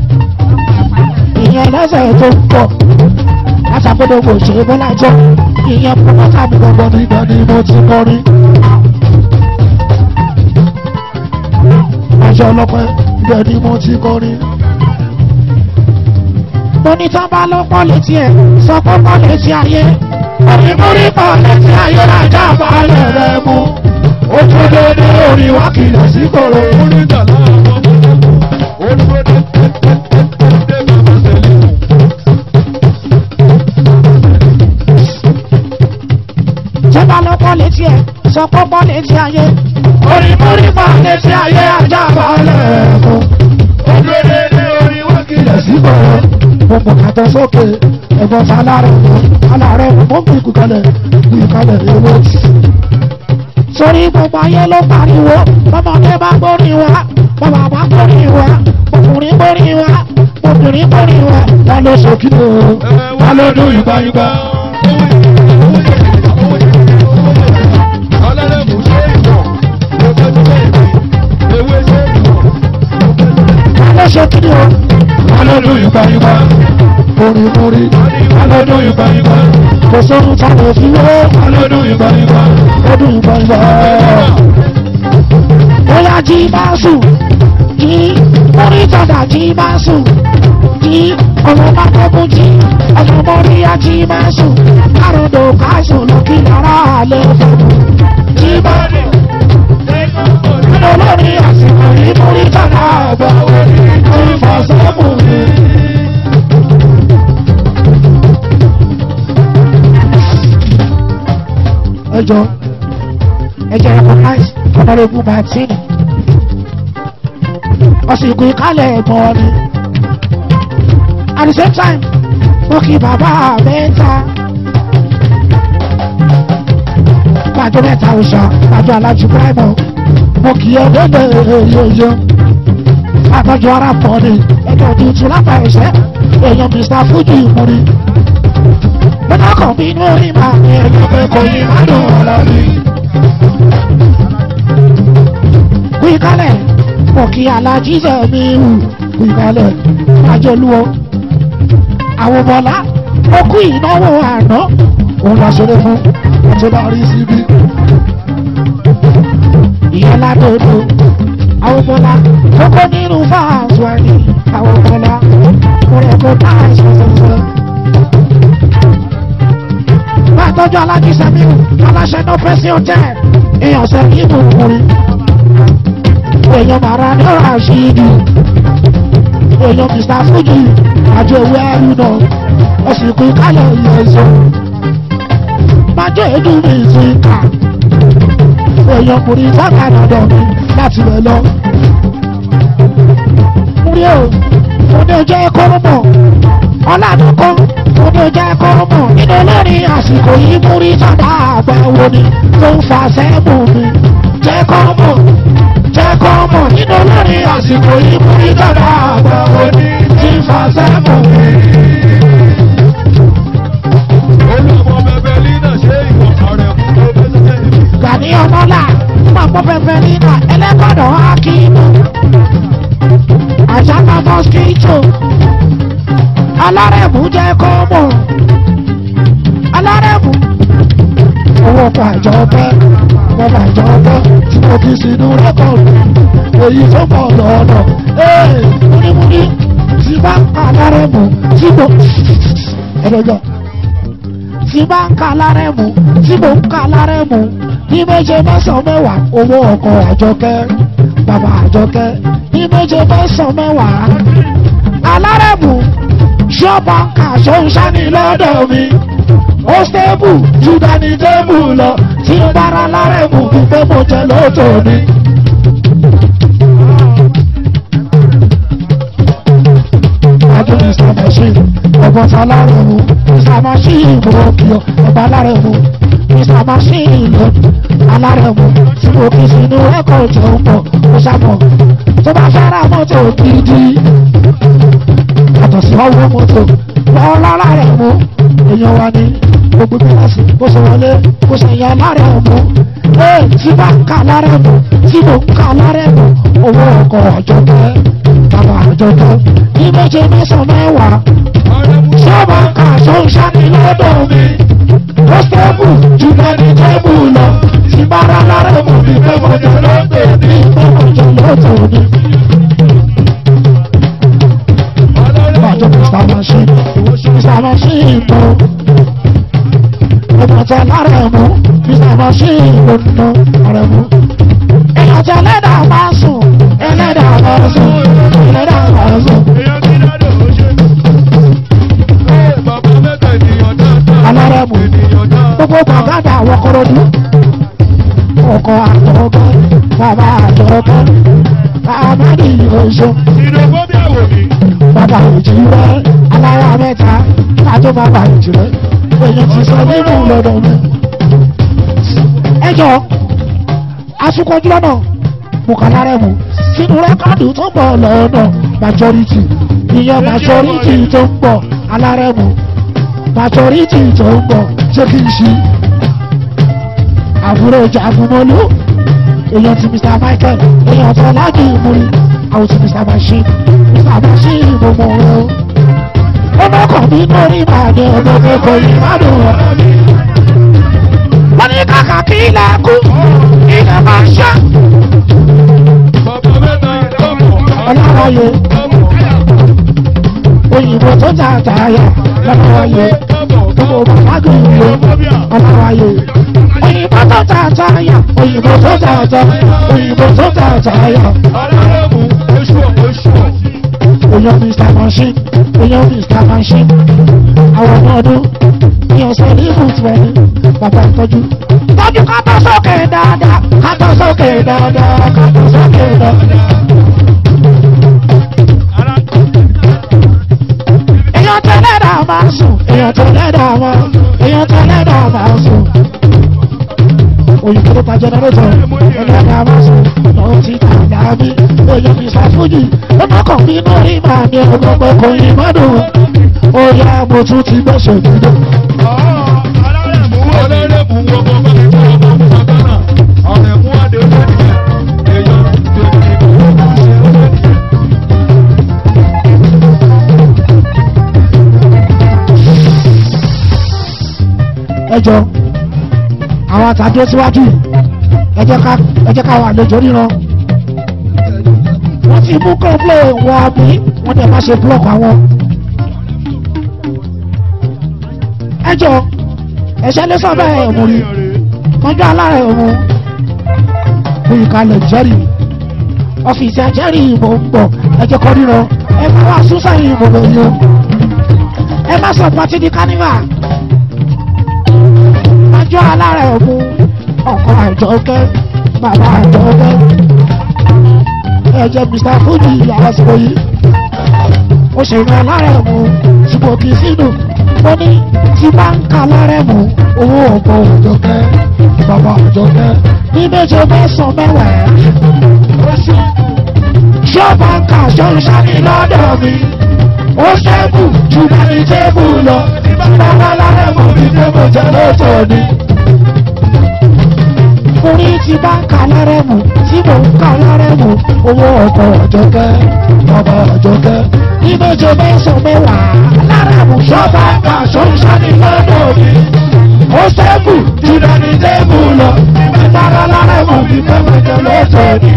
ìyẹn lẹ́sẹ̀ tó ń bọ̀ látàgbọ́dọ̀gbọ̀ òṣèré bọ́lá jọ ìyẹn pọ́npọ́tà mi gbọ́gbọ́ nígbà ni mo ti kọrin. aṣọ ọlọ́pẹ́ ibẹ̀ ni mo ti kọrin tóní tán bá ló pọ̀ létí ẹ̀ sọ pé pọ̀ létí ayé onímúrí pọ̀ létí ayé lájà balẹ̀ rẹ̀ mú ó tún dédé orí wá kìlọ̀ sí kòrò. tó bá ló pọ̀ létí ẹ̀ sọ pé pọ̀ létí ayé onímúrí pọ̀ létí ayé lájà balẹ̀ rẹ̀ mú ó tún dédé síbẹ̀ mo mọ̀ kàtọ́ sókè ẹ̀gbọ́n ta alárẹ̀ mọ́ alárẹ̀ mọ́ bí ìkúkalẹ̀ bí ìkúkalẹ̀ ewé tì. sórí gbogbo ayé ló pariwo bọ́mọdé bá gbórí wa bàbá bá gbórí wa ọkùnrin gbórí wa obìnrin gbórí wa wọn ló sókè o wọn ló dún yúgbáyúgbá. wọn ló sókè o wọn ló dún yúgbáyúgbá. orin orin wọn ló dún yúgbáyúgbá. kò sóhun tá a lè fi wé wọn ló dún yúgbáyúgbá. ó dún yúgbáyúgbá. bóyá jí bá sùn jí orí tọ́jà jí bá sùn jí ọmọ bá kọ́kún jí ọmọ mọ́ríyá jí bá sùn kárọ̀dọ̀ káṣùn lọ kí ara àlẹ́ fọ́nù jí bá nínú olórí àsìkò yìí mórí tọ́jà àgbà orí orí fọ́sọ́mù mi. ẹ jọ ẹ jẹ́ recognize honourable martin ọ̀sìnkú ìkálẹ̀ ẹ̀gbọ́n ni at the same time mo kí bàbá mẹ́ta gbàjọ mẹ́ta òòṣà gbàjọ alájú bíráìmọ̀ mo kí ẹ dẹ́gbẹ̀ yóyó àtọ́jú ara pọ̀ ni ẹgbẹ́ tuntun lápá ẹ̀ṣẹ́ èèyàn mr fuji ìmúri bẹ́ẹ̀ kàn bí inú orí máa ní ẹ̀yọ́ pé kò yí má dùn ọ̀rọ̀ mi. kú ìkálẹ̀ mo kí alájíṣẹ́ mi hù kú ìkálẹ̀ ajẹ́lúwọ́ àwọn bọ́lá ó kú ìnáwó àná òun la ṣeré fún ọtí bá rí síbí. ìyẹn ládòdò àwọn bọ́lá kókó nínú fáàsù ẹni àwọn bọ́lá mo rẹ̀ kó táàsì ṣẹṣẹ. bá a tọ́jú alájíṣẹ́ mi hù aláṣẹ náà fẹ́ sí ọtẹ́ èèyàn sẹ́yìn ìbùkún èèyàn màrà ní ọ̀rọ̀ àṣírí èèyàn mr fuji àjọ ìwé ẹrú náà ọ̀sìnkú ìkálẹ̀ ilẹ̀ ẹ̀sọ́ májọ èdè mi ti kà èèyàn kò ní fọ́nà dandan mi láti rẹ̀ lọ. múrí o mo ní ojú ẹ̀kọ́ mọ̀ ọ̀làdúnkọ́ mo ní ojú ẹ̀kọ́ mọ̀ nínú olórin àsìkò yìí múrí sọ́dà àgbà wo ni tó ń fa sẹ́ẹ̀mù mi jẹ́ kọ́ mọ̀ jẹ́ kọ́ mọ̀ nínú olórin àsìkò yìí múrí sọ́dà àgbà wo ni tí ń fa sẹ́ẹ̀mù mi. Gani ọmọlá pàpọ̀ fẹ́fẹ́ nínà ẹlẹ́kọ̀dọ̀ akínú. Àṣàkà mọ́síkítò. Alárẹ̀mú jẹ́ kọ́ mọ̀. Alárẹ̀mú. Owó pàjọ bẹ́, wọ́n pàjọ bẹ́ tí mo fi sínú rẹ́kọ̀dù. Èyí tó pọ̀ lọ́nà. Ee múnímúní tí bá ń pa alárẹ̀mú tí mo. Ẹ̀dọ̀jọ́ tí bá ń ka alárẹ̀mú tí mo ń ka alárẹ̀mú ní méje mẹ́sàn-án mẹ́wàá owó ọkọ̀ àjọkẹ́ bàbá àjọkẹ́ ní méje mẹ́sàn-án mẹ́wàá alárẹ̀mú ṣọ́bàǹkà ṣóńṣání lọ́dọ̀ mi ó stable ju dání tébù lọ tí ń bára alárẹ̀mú pípé mo jẹ lóòótọ́ ni. Adé Mr. Machine, ọ̀gbọ́n ta alárẹ̀mú, Mr. Machine mo kí ọ, ọba alárẹ̀mú. Mr. Machine lọ alárẹ̀mú tí mo kì í sínú ẹ̀kọ́ ìjẹun pọ̀ ó ṣàmọ̀ tó bá fẹ́ ra mọ́tò gidi yàtọ̀ sí ọwọ́ mọ́tò lọ́wọ́ lálárẹ̀mú èèyàn wa ní gbogbo kíláàsì bó ṣe wọlé bó ṣe yan lárẹ̀mú ee tí bá ń ka lárẹ̀mú tí mo ń ka lárẹ̀mú owó ọkọ̀ ọ̀jọ̀kẹ́ bàbá ọ̀jọ̀kẹ́ ní méje mẹ́sàn-án mẹ́wàá tí ó bá ń ka ṣóńṣá ní lọ́dọ̀ mi ó stable jù lẹ́ni tẹ́bù lọ tí bára lára mú mi pé mo jẹ lọ́tẹ̀ ní pé mo jẹ lọ́tẹ̀ ní. Bàjọ́ Mr. Machine, Mr. Machine mú. Ìbàjẹ́ lára mú, Mr. Machine ló ń ná lára mú. Ìyàjẹ́ ẹlẹ́dà máa sùn, ẹlẹ́dà máa sùn, ẹlẹ́dà máa sùn. Alárẹ̀mú gbogbo gbàgádà àwọn kọrọdú ọkọ àtọkọ bàbá àtọkọ àmàdì oṣù bàbá ìjì rẹ alára mẹ́ta ká tó bàbá ìjì rẹ èèyàn ti sọ nínú lọ́dọ̀ mi. ẹ jọ asukọjú lọ́nà bùkálá rẹ̀ mú sínú rẹ́kọ̀dù tó ń bọ̀ lọ́nà majority ìyẹn majority tó ń bọ̀ alárẹ̀mú majority tó ń bọ̀ ṣé kí n ṣí àbúrò jagunmọ́lú èèyàn ti mr michael èèyàn tó lájú ìmúrí àwọn ti mr machine mr machine gbogbo rẹ o ọmọkàn mi lórí ìbàdí ọgbọgbọ kò yí ìbàdàn rẹ wọ́n ní kàkà kí ilẹ̀ kú ilẹ̀ máa ń ṣá ọlọ́wọ́ye òyìnbó tó ta àtàyà lọ́wọ́ye gbogbo bàbáàgì ìlú ọlọ́wọ́ye òyìnbó tó ta àtàyà òyìnbó tó ta àtàyà òyìnbó tó ta àtàyà èèyàn mr machine èèyàn mr machine àwọn ọmọ ọdún ní ọ̀sẹ̀ ní ibùsùn ẹni bàbá ìtọ́jú. tọ́jú ká tó sókè dáadáa ká tó sókè dáadáa ká tó sókè dáadáa. èèyàn tẹ́lẹ̀ dà máa sùn èèyàn tẹ́lẹ̀ dà máa èèyàn tẹ́lẹ̀ dà máa sùn. òyìnbó tó ta jẹnẹrétọ̀ ẹ̀dá dà máa sùn lọ́wọ́ tí kà dábí èèyàn fi ṣàfùjì ọmọkàn mi náà rí màá ní ọgbọ́gbọ́ kò yí mọ́dún ó yá mo tún ti gbẹ́sẹ̀ dídé. ẹjọ àwọn àtàdé síwájú yìí, ẹ jẹ́ ká ẹ jẹ́ ká wà lójó ríran wọ́n ti mú kọ́ńplé wọn àbí wọ́n dẹ̀ má ṣe búlọ̀kù àwọn. ẹjọ ẹ̀ṣẹ́ lé sábà ẹ̀ mú rí tọ́jú alára ẹ̀ mú fún ìkàlẹ̀ jẹ́rì ọ́fíìsì àjẹ́rì ìbò ń bọ̀ ẹ jẹ́ kọ́ ríran ẹ má wá súnsà ìbò lóyún o ẹ má sọ pàtí di kánífà tọ́jú alára ẹ̀ mú ọkọ̀ àjọkẹ́ bàbá àjọkẹ́ ẹ̀jẹ̀ mr fuji àsìkò yìí ó ṣe ìrìn alára ẹ̀ mú ṣùgbọ́n kì í sínú ó ní tí bá ń ka alára ẹ̀ mú owó ọ̀pọ̀ àjọkẹ́ bàbá àjọkẹ́ ní méje mẹ́sàn-án mẹ́wàá ṣọ́ọ̀bù ń ka ṣọ́ọ̀ṣà ní lọ́dọ̀ mi ó ṣẹ́kù jù dání tébù lọ bàbá alára ẹ̀ mú mi tébù jẹ́ lọ́tọ̀ ni orí ti bá ń ka lárẹ́mù tí mò ń ka lárẹ́mù owó ọkọ̀ ọ̀jọ̀kẹ́ bàbá ọ̀jọ̀kẹ́ ní méje mẹ́sàn-án mẹ́wàá lárẹ́mù ṣọ́ba ẹ̀ka ṣọ́nṣá ní lọ́dọ̀ mi ó ṣẹ́kù jùlọ ní tébù lọ ìbára lárẹ́mù mi pẹ́pẹ́jẹ lọ́tọ̀ ni.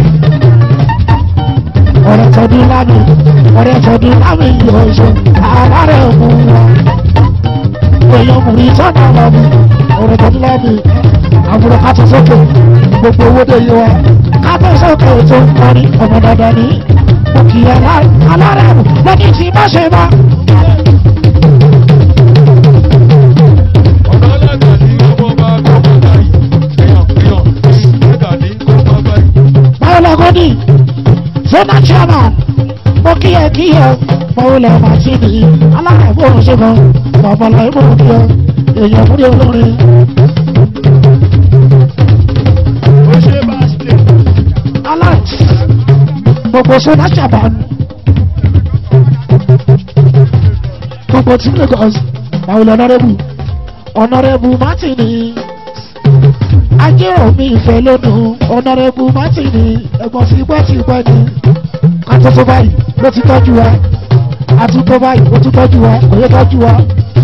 ọ̀rẹ́ tọdún lámì ọ̀rẹ́ tọdún lámì yóò ṣe alárẹ̀mù wa èèyàn mú ìtọ́nà lọ́mù ọ̀rẹ́ tọdún lámì àbúrò kátó sókè gbogbo owó dé yé wa kátó sókè tó ń kọrin ọmọ dandan ní òkè alárẹ̀mù lọ́dún tí bá ṣe bá. Báyọ̀lọ́gọ́dì Zona chairman mo kíyẹ kíyẹ Mọ̀wúlẹ̀ Màtínì alárẹ̀mú òṣèlú bàbá ìmọ̀ òkè èèyàn fúnni olórin. alert gbogbo sona chaban gbogbo tí lagos báwo ọ̀nàrẹ́bù ọ̀nàrẹ́bù martini ajérò mi ìfẹ́ lónìí ọ̀nàrẹ́bù martini ẹ̀gbọ́n tí pẹ́ tí pẹ́ ni kátó tó báyìí ló ti tọ́jú wa àtúntò báyìí ó tún tọ́jú wa kò yẹ tọ́jú wa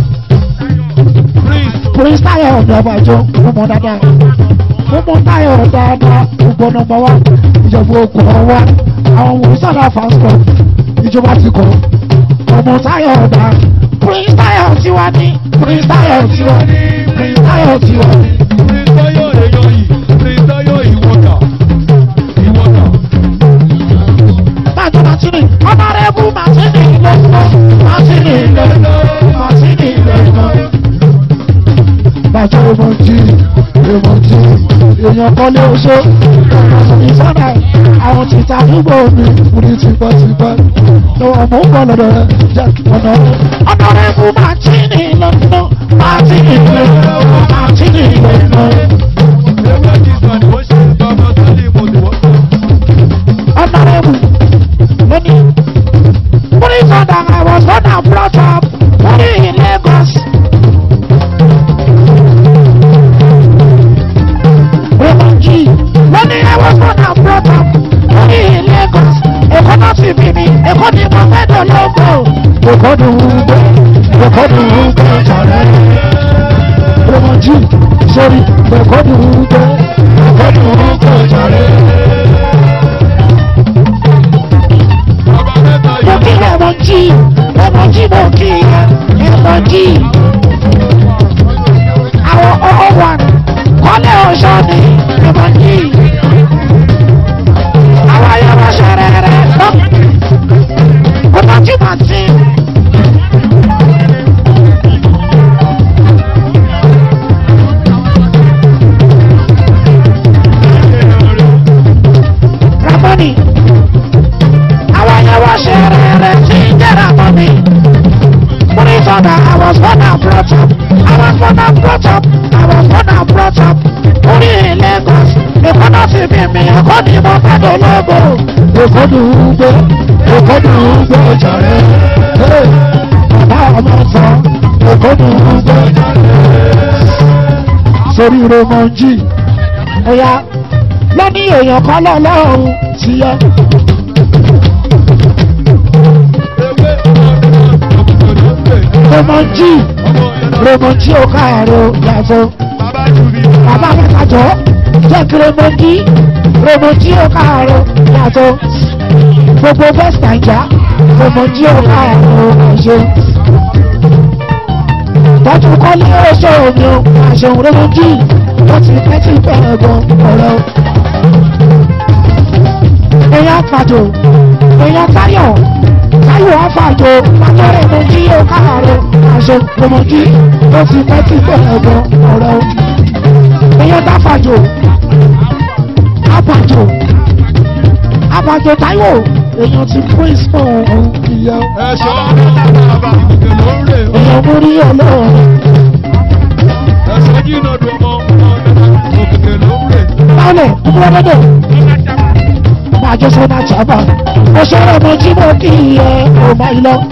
prince tayo ọ̀dọ̀ ọbàjọ́ ó mọ dáadáa gbogbo táyọ̀ dáadáa gbogbo nọmba wa ìjọba okùn ọwá àwọn ohun sábà fásitọ̀ ìjọba ti kọ̀ ọmọ táyọ̀ ọ̀dà prince táyọ̀ tiwa ní prince táyọ̀ tiwa ní prince táyọ̀ tiwa ní. Bájọ́ Màtínì, ọ̀nàrẹ́bù Màtínì lọ́wọ́, Màtínì lọ́wọ́, Màtínì lọ́wọ́. Bájọ́ Màtínì, Màtínì èèyàn kan lé oṣó ìsọ́nà àwọn ti ta àdúgbò mi Múrí tipẹ́tipẹ́. lọ́wọ́ mò ń bọ̀ lọ́dọ̀ rẹ̀ jẹ́ ọ̀nà rẹ̀. ọ̀nà rẹ̀ fún màtínì lọ́nà màtínì lọ́nà màtínì lọ́nà. ọ̀nà rẹ̀ fún lónìí. múrí sọ̀dà I was born and brought up múrí in Lagos. Rẹ̀mọ̀jì lónìí I was born and brought up múrí in Lagos. Èkó náà ti bí mi, Èkó ni mo fẹ́ dológo. Èkó dùn ún gbé. Èkó dùn ún gbé jàre. Rẹ̀mọ̀jì sórí. Èkó dùn ún gbé. Èkó dùn ún gbé jàre. mo kí Rẹ̀mọ̀jì Rẹ̀mọ̀jì mo kí Rẹ̀mọ̀jì. àwọn ọwọ́ wà kọ́lé ọ̀ṣọ́ ni Rẹ̀mọ̀jì. àwọn ayọ̀rọ̀ ṣẹ̀rẹ̀ rẹ̀ lọ. Rẹ̀mọ̀jì máa ti. Ramoni àwọn ayọ̀rọ̀ ṣẹ̀rẹ̀ rẹ̀ ti ń jẹ́ Ramoni. Money father, I was born and brought up. I was born and brought up. I was born and brought up. Orí in Lagos. Èkó náà ti bí mi, Èkó ni mo fẹ́ dológo. Èkó dùn ún gbé. Èkó dùn ún gbé jàre. Hey, Bàbá ọmọ sọ. Èkó dùn ún gbé jàre. Sórí Rẹ̀mọ̀jì. Oya lọ́ní èèyàn kan lọ́lọ́run ti yẹ. Rẹ̀mọ̀jì Rẹ̀mọ̀jì ò káàárọ̀ yàtọ̀. Bàbá mẹ́ta jọ jẹ́ kí Rẹ̀mọ̀jì Rẹ̀mọ̀jì ò káàárọ̀ yàtọ̀. Gbogbo West Naija Rẹ̀mọ̀jì ò káàárọ̀ àṣẹ. Tọ́jú kọ́lé oṣù omi o, àṣẹ̀wò Rẹ̀mọ̀jì wọ́n ti pẹ́ tí bẹ́ẹ̀ gan ọ̀rẹ́ o. Èèyàn fàjò, èèyàn táyọ̀, táyọ̀ àfàjò, fàjọ Rẹ̀mọ̀jì ò káàárọ̀ àṣẹ Rẹ̀mọ̀jì wọ́n ti pẹ́ tí bẹ́ẹ̀ gan ọ̀rẹ́ o. Èèyàn dáfàjò, àbàjò, àbàjò táyọ̀, èèyàn ti prince mọ́ ọ̀hún Ìyá Ẹ̀ṣọ́ bàbá òkè ló ń rè ó. èèyàn mú rí ọlọ́run. Ẹ̀ṣọ́ jìnnà dùn ọmọ òkè ló ń rè. Báwọlẹ̀ kúkúrú ọdọ́dọ̀. Máa jọ sọ́nà jábà. Mo sọ̀rọ̀ mo jí mo kí ẹ kò má yí lọ.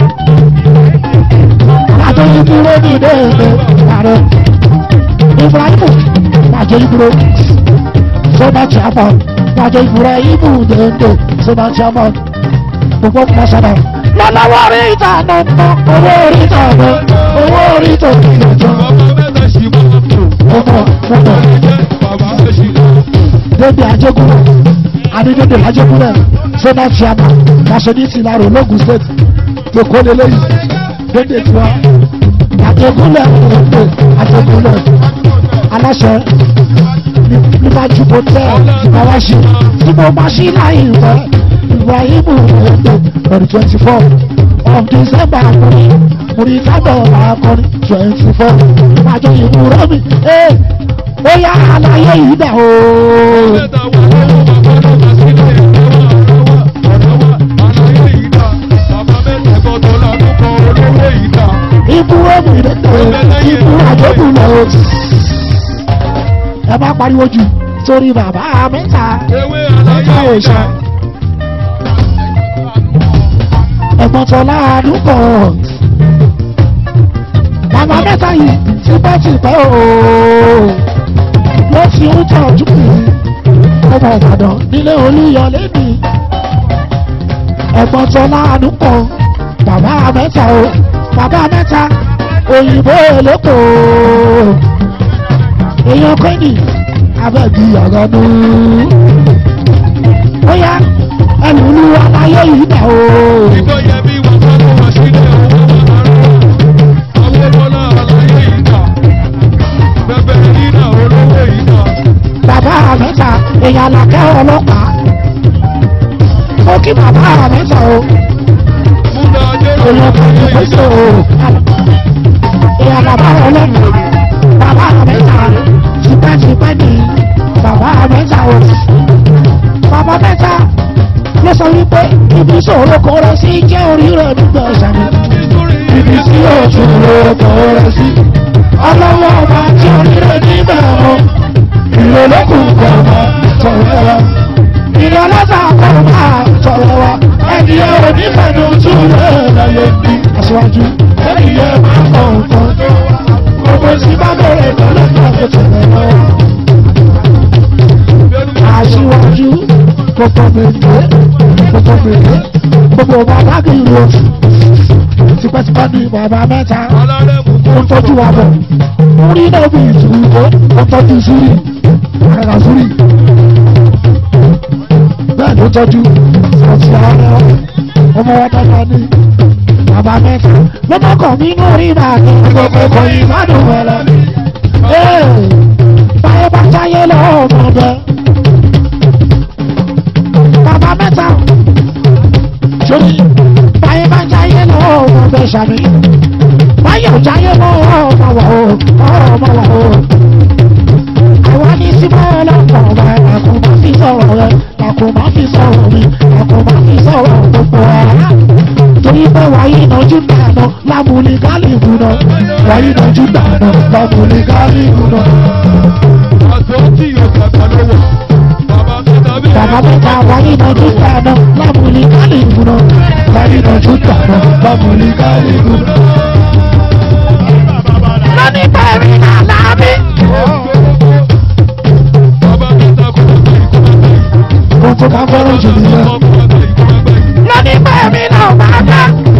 Máa jọ yín dúró ní ilé ẹ̀mẹ́ ààrẹ. Ibrahimu máa jọ yín dúró. Sọ́nà jábà. Máa jọ Ibrahimu dèndé sọ́nà jábà. Gbogbo kúmọ̀ sábà. Lọ́lọ́wọ́ orí ìta náà ná. Owó orí ìta náà. Owó orí ìta náà. Bàbá mẹ́ta ṣì máa ń tò. Mo mọ̀ mo mọ̀. Ẹ̀jẹ̀ bàbá ṣì máa ń tò. dédé ajégúnlẹ̀ adédédé ajégúnlẹ̀ sọ́nà tíama nationality láàrọ̀ ológun state tòkó lélẹ́yìn dédé tiwa ajégúnlẹ̀ òkè ajégúnlẹ̀ aláṣẹ níwájú bó tẹ ìbáwáṣí tí mo máa ṣí láyé ìwẹ́ ibrahimu òkè on twenty four of december àkọrin múri tábọ̀ àkọrin twenty four májọ ìlú rọ́bì ẹ̀ ó yá àlàyé yìí dà ooo. Mẹ́ta wà lọ́wọ́ bàbá ló bá sílẹ̀ ọ̀rọ̀ wà ọ̀rọ̀ wà àlàyé yìí dá. Bàbá mẹ́ta gbọ́dọ̀ làkúkọ olówó yìí dá. ikú omi lẹ́tọ̀ ikú àjọkù lọ. ẹ bá pariwo jù sórí bàbá mẹ́ta Ewé mẹ́ta àlàyé yìí òòṣà dá. ẹ̀gbọ́n tọ́lá àdúgbò. bàbá mẹ́ta yìí tipẹ́tipẹ́ ooo ló ti ń tọ́jú mi ọmọ Ìbàdàn nílé Olúyọlé ni ẹ̀gbọ́n tọ́lá àdúgbò bàbá mẹ́ta o bàbá mẹ́ta òyìnbó èlòkò èèyàn kẹ́ni abẹ́bí ọ̀rọ̀ nù. ó yá ẹlùlú aláyé yìí dà o. Ìgbọ́ yẹ bí wọ́n fẹ́ ló wá sílẹ̀ owó bàbá rẹ̀. Àwọn bọ́lá àlàyé yìí dá. Bẹ́bẹ́ yìí dá olówó yìí dá. bàbá mẹ́ta èèyàn làkẹ́ ọlọ́pàá. ó kí bàbá mẹ́ta o. Múdà ajé èèyàn kan ní pèsè o. èèyàn bàbá ọlọ́pàá. bàbá mẹ́ta tipẹ́tipẹ́ ni bàbá mẹ́ta o. bàbá mẹ́ta sọ wípé ibi ìṣòro kò rẹ sí jẹ́ orí rẹ̀ nígbà ìṣàmì ibi tí yóò tún lò kò rẹ sí ọlọ́wọ́ ọba tí orí rẹ̀ níbẹ̀ mọ́ ìrọ̀lẹ́kùn kan máa sọ̀rọ̀ wa ìrọ̀lẹ́sà kan máa sọ̀rọ̀ wa ẹni ẹ ò ní fẹ̀nu tún lẹ̀ láyé bí aṣáájú ẹni ẹ máa kọ̀ nǹkan gbogbo tí bá bẹ̀rẹ̀ lọ́lọ́dọ̀ tó tẹ̀lé lọ́wọ́ aṣíwájú gbogbo mèlè gbogbo mèlè gbogbo bàbá kì í lò tipẹ́tipẹ́ ní bàbá mẹ́ta ó ń tọ́jú wa bọ̀ orí náà bí ìtùwò ó ń tọ́jú súrì àrà súrì bẹ́ẹ̀ ló tọ́jú ọtí ara ọmọ wa dáadáa ní bàbá mẹ́ta lọ́mọkàn mi ní orí bàtà gbogbo ẹ̀kọ́ yìí má dùn wẹ̀ lọ. báyọ̀ bá táyé lọ́wọ́ ọmọ bẹ́ẹ̀ bàbá mẹ́ta sórí báyé bá jáyé lọ́wọ́ ọmọ bẹ́ẹ̀ sàmì báyé ò jáyé lọ́wọ́ ọmọ wà ó ọmọ wà ó. àwa ní símọ́ ọlọ́pàá ọba ẹ̀kọ́ máa fi sọ̀rọ̀ rẹ ẹ̀kọ́ máa fi sọ̀rọ̀ mi ẹ̀kọ́ máa fi sọ̀rọ̀ gbogbo ọ̀rá. torí pé wàyí ìnájú dànù lámúlí gálíìbù náà wàyí ìnájú dànù lámúlí gálíìbù náà. Bàbá mẹ́ta wáyé ìnájú dànù lámúlí gálíìbù náà wáyé ìnájú dànù lámúlí gálíìbù náà. lónìí bẹ̀rẹ̀ náà láàbí. ohun tó ká fẹ́ràn jù nìyẹn. lónìí bẹ̀rẹ̀ náà máa bá.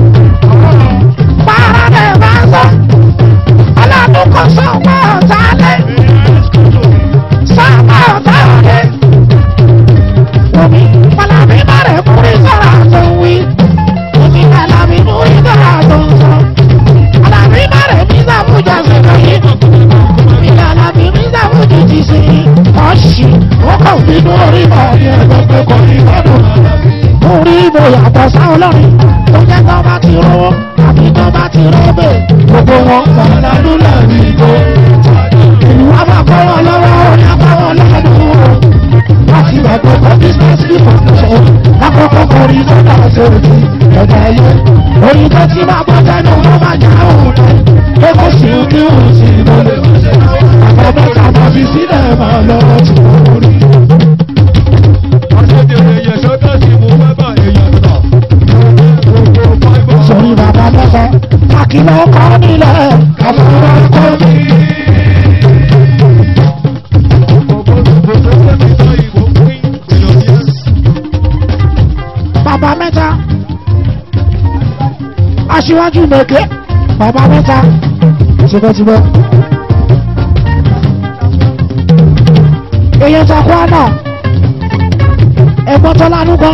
Para de vaso, ọlọ́dún kan sọ́mọ́ ọ̀tá lé, sọ́mọ́ ọ̀tá lé. Omi Fọlábí bẹ̀rẹ̀ múrí sọ̀rọ̀ àtò wí. Omi Fọlábí múrí sọ̀rọ̀ àtò sọ. Fọlábí bẹ̀rẹ̀ mí sàmújà sí lóyè. Omi Fọlábí mí sàmújà ti sí. Ọ̀ṣì ó kàn bínú orí mọ̀ ní ẹgbẹ́ kò ní gbọ́dọ̀. Orí mo yàtọ̀ sáwọn lọ́rin. Ó jẹ́ tó bá ti rówó àbí tó bá ti rọ́bẹ̀. Gbogbo wọn pàdánù lúlẹ̀ ní ìbò. Ìlú wa máa kọ́ wọn lọ́wọ́ orí àbáwọn lẹ́nu wọn láti ẹ̀kọ́ fún business people ṣe lákòókò orí tó dà sórí ẹ̀dá ayé orí tó ti máa bọ́ tẹ́nu wọn máa já òun rẹ̀ pé kò sí kí òun sì lólè àbọ̀ mẹ́ta máa fi sílẹ̀ máa lọ tí wọ́n rí. sórí bàbá mẹ́ta kàkìlọ̀ kọ́ nílẹ̀ kàfọ́rọ́ kọ́ mi. bàbá mẹ́ta aṣíwájú mẹ́kẹ́ bàbá mẹ́ta tipẹ́tipẹ́ èyàn takú àná ẹ̀gbọ́n tọ́lá nùkọ́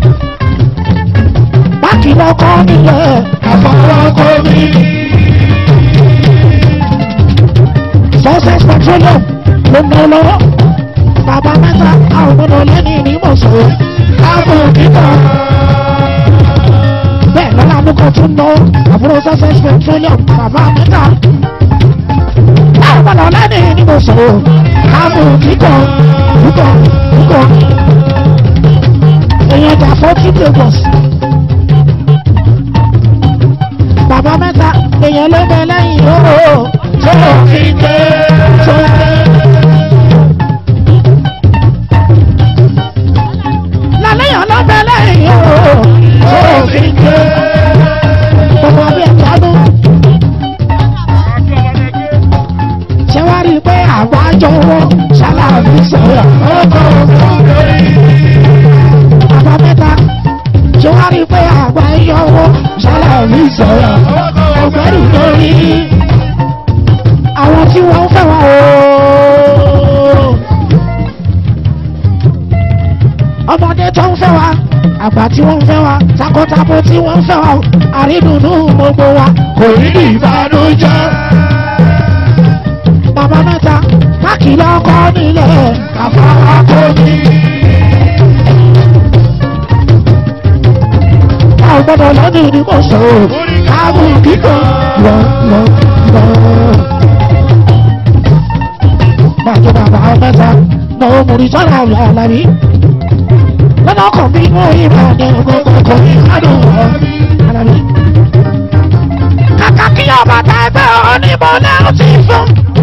báàkì lọ́kọ́ nílẹ̀ àfọwọ́kọ́ mi. success petroleum ló ń lọ lọ́wọ́ bàbá mẹ́ta àwọn ọmọdé lẹ́ni ìnímọ̀sọ̀ káàbọ̀ kíkọ́. bẹ́ẹ̀ lọ́la amúkọ̀ tún lọ àbúrò success petroleum bàbá mẹ́ta. àwọn ọmọdé lẹ́ni ìnímọ̀sọ̀ káàbọ̀ kíkọ́ kíkọ́ kíkọ́. èèyàn jà fọ́tí lagos. bàbá mẹ́ta èèyàn ló bẹ lẹ́yìn ooo tó fi dé tó dé. lálẹ́yìn ọlọ́bẹ̀ lẹ́yìn ooo tó fi dé. gbogbo ọbẹ̀ ìtọ́nú. ṣé wàá rí i pé àgbájọ wọn ṣáláàbí sọ̀rọ̀ ọkọ̀ bàbá mẹ́ta ṣé wàá rí i pé àgbájọ wọn ṣáláàbí sọ̀rọ̀ ọgbẹ́rù lórí àwọn tí wọ́n ń fẹ́ wọn ooo. ọmọdé tó ń fẹ́ wa àgbà tí wọ́n ń fẹ́ wa takọtabo tí wọ́n ń fẹ́ wa àrídùnnú gbogbo wa kò ní ní ìbànújẹ́. bàbá mẹ́ta páàkì lọ́kọ́ nílẹ̀ àfọwọ́kọ́ mi. a ò gbọ́dọ̀ lọ́dún ní kò sọ ọ́ káàbù kíkọ́ lọ lọ lọ. bàjẹ́ bàbá mẹ́ta náà mo rí sọ́ra ọ̀la ọ̀la mi lọ́nà kan bí mo ìbàdàn gbogbo kò ní ìbàdàn wọ̀ alábí. kàkà kí ọba tá ẹgbẹ́ onímọ̀ náà ti fún.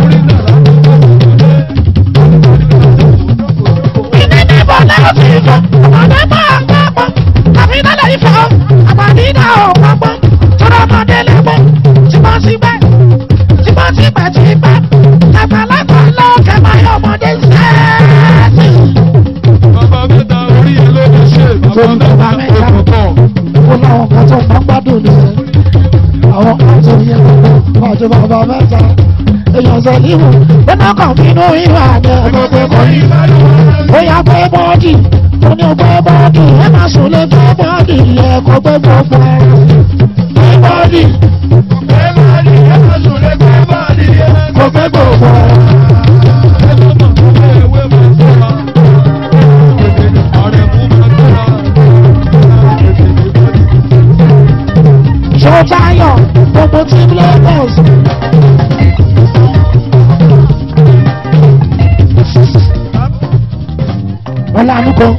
ìní níbo náà ti fún. ọmọdé máa ń pápá àbí nílẹ̀ ìfọ̀ àbàdí náà ò pápá tọ́lá ọmọdé lẹ́gbọ̀n síbẹ̀síbẹ̀ síbẹ̀síbẹ̀ síbẹ̀ àgbàlagbà lọ́kẹ́ máa yọ ọmọdé sẹ́ẹ̀sì. Bàbá mẹ́ta orí ẹ̀ ló lè ṣe. Torí bàbá mẹ́ta. ó pọ̀. ó láwọn kan tó máa ń gbádùn ní àwọn kan tó yẹ kó àti bàbá mẹ́ta èèyàn sọ níwò lọ́nà kan bínú ìwà àjẹ gbogbo kò ní. ó yà gbé bọ́ọ̀dì ó ní gbé bọ́ọ̀dì ẹ máa sùn lé gbé bọ́ọ̀dì yẹ kó gbé gbogbo ẹ. gbé bọ́ọ̀dì kó gbé gbogbo ẹ. Ṣọ́tayọ̀ gbogbo team Lagos. Wọ́n lánú kan.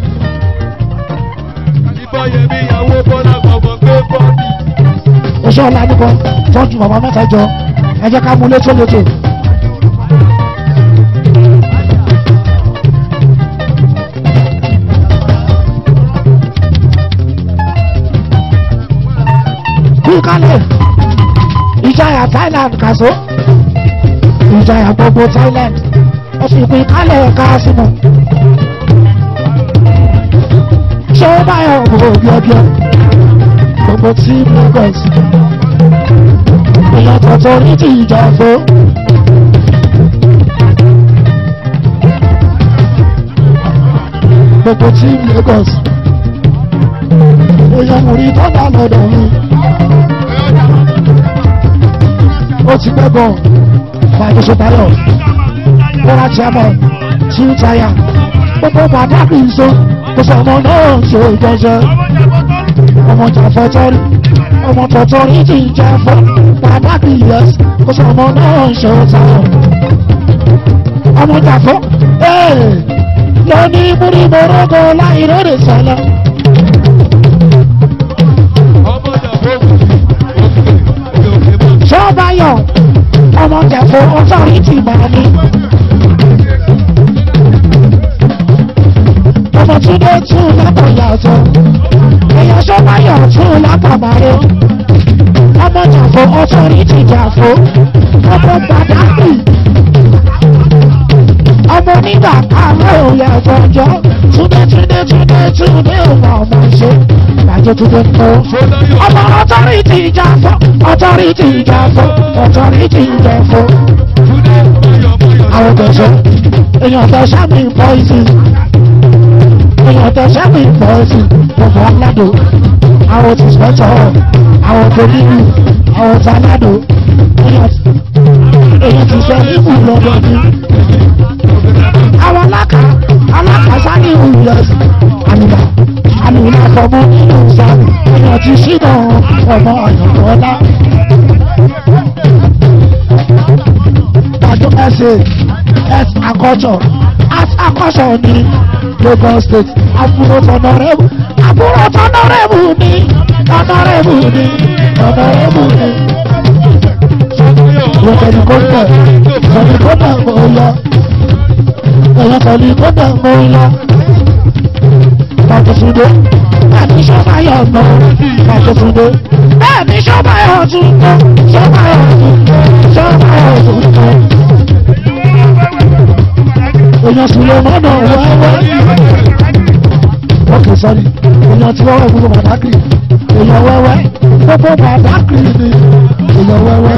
oṣù ọ̀la nípa tọ́jú bàbá mẹ́ta jọ ẹ jẹ́ ká mú létò létò. kúkálẹ̀ ìjayà Thailand kàṣó ìjayà gbogbo Thailand ó fi kú ìkálẹ̀ káàsìmọ̀ ṣé ó báyọ̀ gbogbo bíọ́bíọ́ gbogbo tí Lagos èèyàn tọ̀tọ̀ ní ti ìjà fún. gbogbo tí Lagos èèyàn mú rí tọ́jà lọ́dọ̀ mi ó ti pẹ́ bọ̀ fàájì sọ́tayọ̀ bọ́lá chairman tí ń tayà gbogbo pàtàkì ìṣó kò sọ̀mọ́ náà ṣe ìjọsẹ́ ọmọ jàfẹ́ tọ́rí ọmọ tọ̀tọ̀ rí ti jàfẹ́ pàtàkì yẹs kò sọ̀mọ́ náà ṣe ìtayọ̀ ọmọ jàfẹ́ ee lóní múrí mọ́rọ́gọ́ láì lóde sẹ́lẹ̀ sọ́ọ́báyọ̀ ọmọ jàfẹ́ ọ̀tọ̀rìtì máa ní. ọmọ túndé tún lápò yàtọ̀ èèyàn sọ́ọ́báyọ̀ tún lápò màró ọmọ jàfẹ́ ọ̀tọ̀rìtì jàfẹ́ ọmọ gbàdákì ọmọ onígbà káàárọ̀ òye àjọjọ́ túndé túndé túndé túndé ọmọ ọmọ ṣe ìbàjẹ́ túndé tó ọmọ ọ̀tọ̀rìtì jàfẹ́ ọ̀tọ̀rìtì jàfẹ́ ọ̀tọ̀rìtì jàfẹ́ àwọn tẹ̀sán èèyàn tẹ̀sán mi pọ́ìsì èèyàn tẹ̀sán mi pọ́ìsì gbogbo aládò àwọn ti sọ́tọ̀ àwọn tó nínú àwọn tó aládò èèyàn ti sẹ́ níbù lọ́dọ̀ ní. àwọn alákà alákà sáré ìwúyẹs àlùbà àlùbà fọmọ nínú sáré èèyàn ti ṣínà ọmọ ọ̀yọ̀kọ́lá. Àjọ ẹsẹ̀ ẹs akọ́ṣọ̀ as akọ́ṣọ̀ ní Lagos State àbúrò tọ̀nọ̀rẹ́bù àbúrò tọ̀nọ̀rẹ́bù ní tọ̀nọ̀rẹ́bù ní tọ̀nọ̀rẹ́bù ní. Ìwọ̀n tẹ̀lifóńtà tẹ̀lifóńtà mọ̀ ń lọ. Ẹ̀yọ́ tẹ̀lifóńtà mọ̀ ń lọ. Pàtùtùdé bẹ́ẹ̀ni sọ́bàyọ̀ nà Pàtùtùdé bẹ́ẹ̀ni sọ́bàyọ̀ tún nà sọ́bàyọ̀ tún nà sọ́bàyọ̀ tún nà. Èèyàn sì lè mọ́nà wẹ́wẹ́. Ok sorry, èèyàn tí wọ́n wẹ̀ gbogbo pàtàkì. Èèyàn wẹ́wẹ́ gbogbo pàtàkì ni èèyàn wẹ́wẹ́.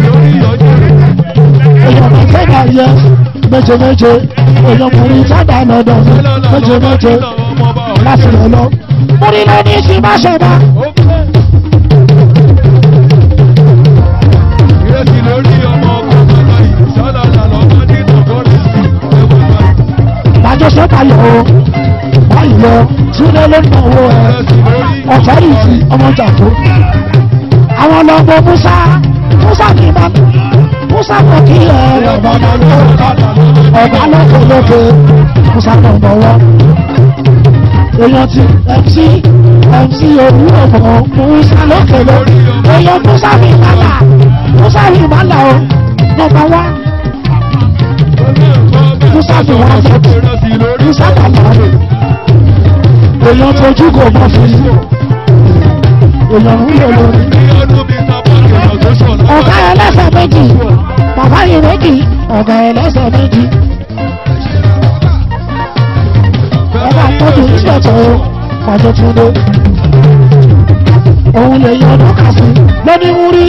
Èèyàn bá tẹ́lá yẹ méje méje. Èèyàn kùnrin sábà lọ́dọ̀ mi méje méje láti lọ lọ. Mo ní lọ ní sí má ṣe bá. Bàjọ́ sọ́kà yọ̀ o, báyìí lọ, Túndé ló ń náwó ẹ̀, ọ̀tọ́rìtì ọmọ jàpó. Àwọn ọlọ́gbọ́n Musa, Musa kì í bá Musa kò kí ẹ̀ ọ̀bà ọ̀bà lókè lókè, Musa kò ń bọ̀wọ́. èèyàn ti mc mc òwúrọ̀ mọ̀ musa lókèlè èèyàn musa mi mala musa mi mala o nọmba wá musa mi wá fọ́tò musa mala rẹ̀ èèyàn tójú kò mọ̀ fún yìí èèyàn ń lò lórí ọ̀gá ẹlẹ́sẹ̀ méjì bàbá yìí méjì ọ̀gá ẹlẹ́sẹ̀ méjì ọba tọ́jú ìṣẹ̀tọ̀ ọjọ́ túndé òun lè yan ọdún kà sí lóní wúrí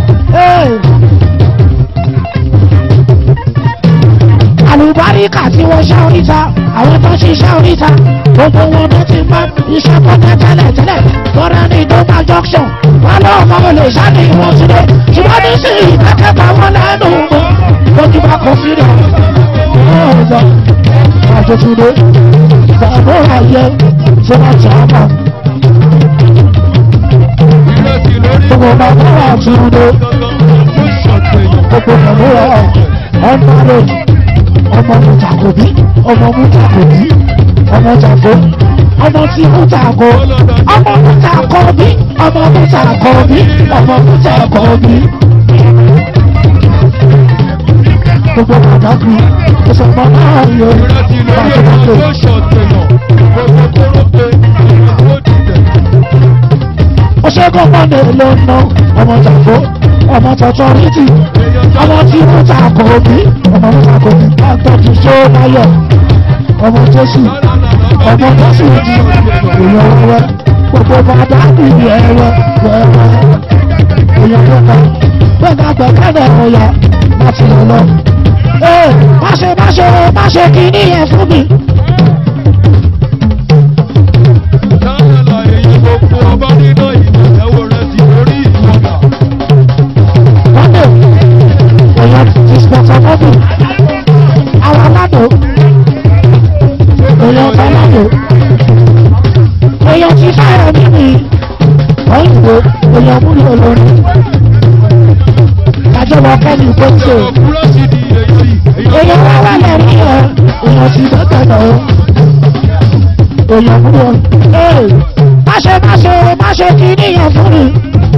àlùbáríkà tí wọ́n ṣá oríta àwọn tó ṣiṣẹ́ oríta gbogbo wọn tó ti bá iṣẹ́ kọ́tà tẹ́lẹ̀ tẹ́lẹ̀ tọ́ra ní ìdọ́gba junction wọn lọ́wọ́ mọ́ olè sáni ìwọ̀n sílẹ̀ ṣùgbọ́n ní sí ìdákẹ́ta wọn lẹ́nu mọ́ lójú bá kọ sí rẹ̀ ọ̀ọ́dọ̀ àjọṣúlẹ̀ bàbá ayé tí wọ́n ti àbá gbogbo bàbá àtúndé gbogbo bàbá ọ̀nàrẹ̀ ọmọ mùtàkùbí ọmọ mùtàkùbí ọmọ tàkó ọmọ tí mùtàkó ọmọ mùtàkọ́bí ọmọ mùtàkọ́bí ọmọ mùtàkọ́bí. gbogbo pàtàkì ìsọ̀mọ́ náà yọ pàtàkì. ọ̀ṣẹ́gun mọ́ndé ló ń ná ọmọ tàkó ọmọ tọ̀tọ̀rìtì ọmọ tí mùtàkọ́bí ọmọ mùtàkọ́bí àtọ́jú sóòmáyọ̀ ọmọ jésù ọmọ jésù di èèyàn wẹ́wẹ́ gbogbo bàbá ìlú ẹ̀rọ wẹ́wẹ́ èèyàn wẹ́wẹ́ gbẹ̀gà gbẹ̀gẹ́dẹ̀ ọ̀yà láti lọ lọ. ee má ṣe má ṣe má ṣe kínní yẹn fún mi. wọ́n lè èèyàn ti sponsor mọ́bì àwọn aládò èèyàn fọlọ́dọ̀ èèyàn ti fẹ́ràn mímì òyìnbó èèyàn múlò olórin àjọwọ́ kẹ́lí gbèsè èèyàn wá wà lẹ́rí ẹ̀ èèyàn ti dọ́tà lọ èèyàn múlò ee máṣe máṣe máṣe kí níyẹn fún mi.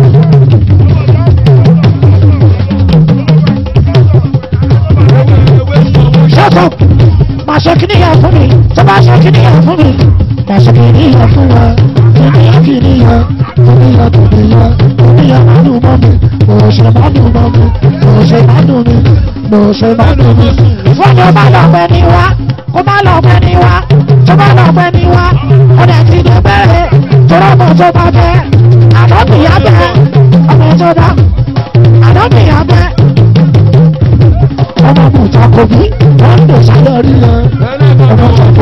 shut up máa ṣe kíní yẹn fún mi tó bá ṣe kíní yẹn fún mi máa ṣe kíní yẹn fún wa kíní yẹn kíní yẹn kíní yẹn kíní yẹn kíní yẹn má dùn mọ́ mi mo ṣe má dùn mọ́ mi mo ṣe má dùn mi mo ṣe má dùn mi. fún mi ó má lọ pẹ́ ní wa kó má lọ pẹ́ ní wa tó bá lọ pẹ́ ní wa ó dẹ̀ ti dé bẹ́ẹ̀ tọ́rọ mọ̀ tó bá fẹ́ àdọ́bìyá bẹ́ ọmọ tó dá àdọ́bìyá bẹ́ ọmọ mùtàkùbí wọ́n ń dè sálẹ̀ rí yẹn ọmọ tàbí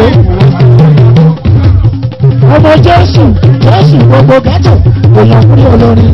ọmọ jésù jésù gbogbo gẹ́tò èèyàn fún olórin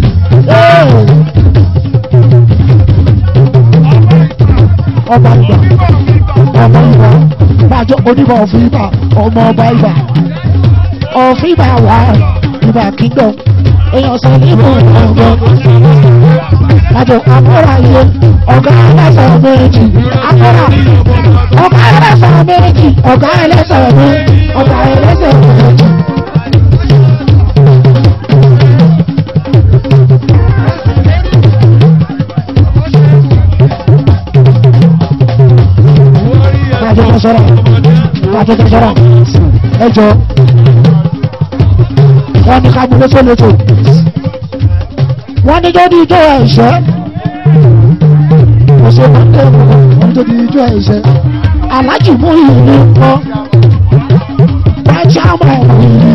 ọba ìgbà ọmọ ìgbà bàjọ́ onímọ̀ ọ̀fìn ìgbà ọmọ ọba ìgbà ọ̀fìn ìgbà wà ìgbà kíndọ̀ èèyàn sọ nínú ọgbọ́n àjọ àmúra yẹ ọ̀gá ẹlẹ́sẹ̀ méjì àmúra ọ̀gá ẹlẹ́sẹ̀ méjì ọ̀gá ẹlẹ́sẹ̀ méjì ọ̀gá ẹlẹ́sẹ̀ méjì. Kájọ tó sọ̀rọ̀ kájọ tó sọ̀rọ̀ ẹjọ́ wọ́n ní ká mú létò létò wọ́n ní tó di ijó ẹ̀ṣẹ́ ọ̀sẹ̀ mọ́tẹ́ wọ́n tó di ijó ẹ̀ṣẹ́ alájì mú ìlú kọ́ bájá mọ̀ ìlú.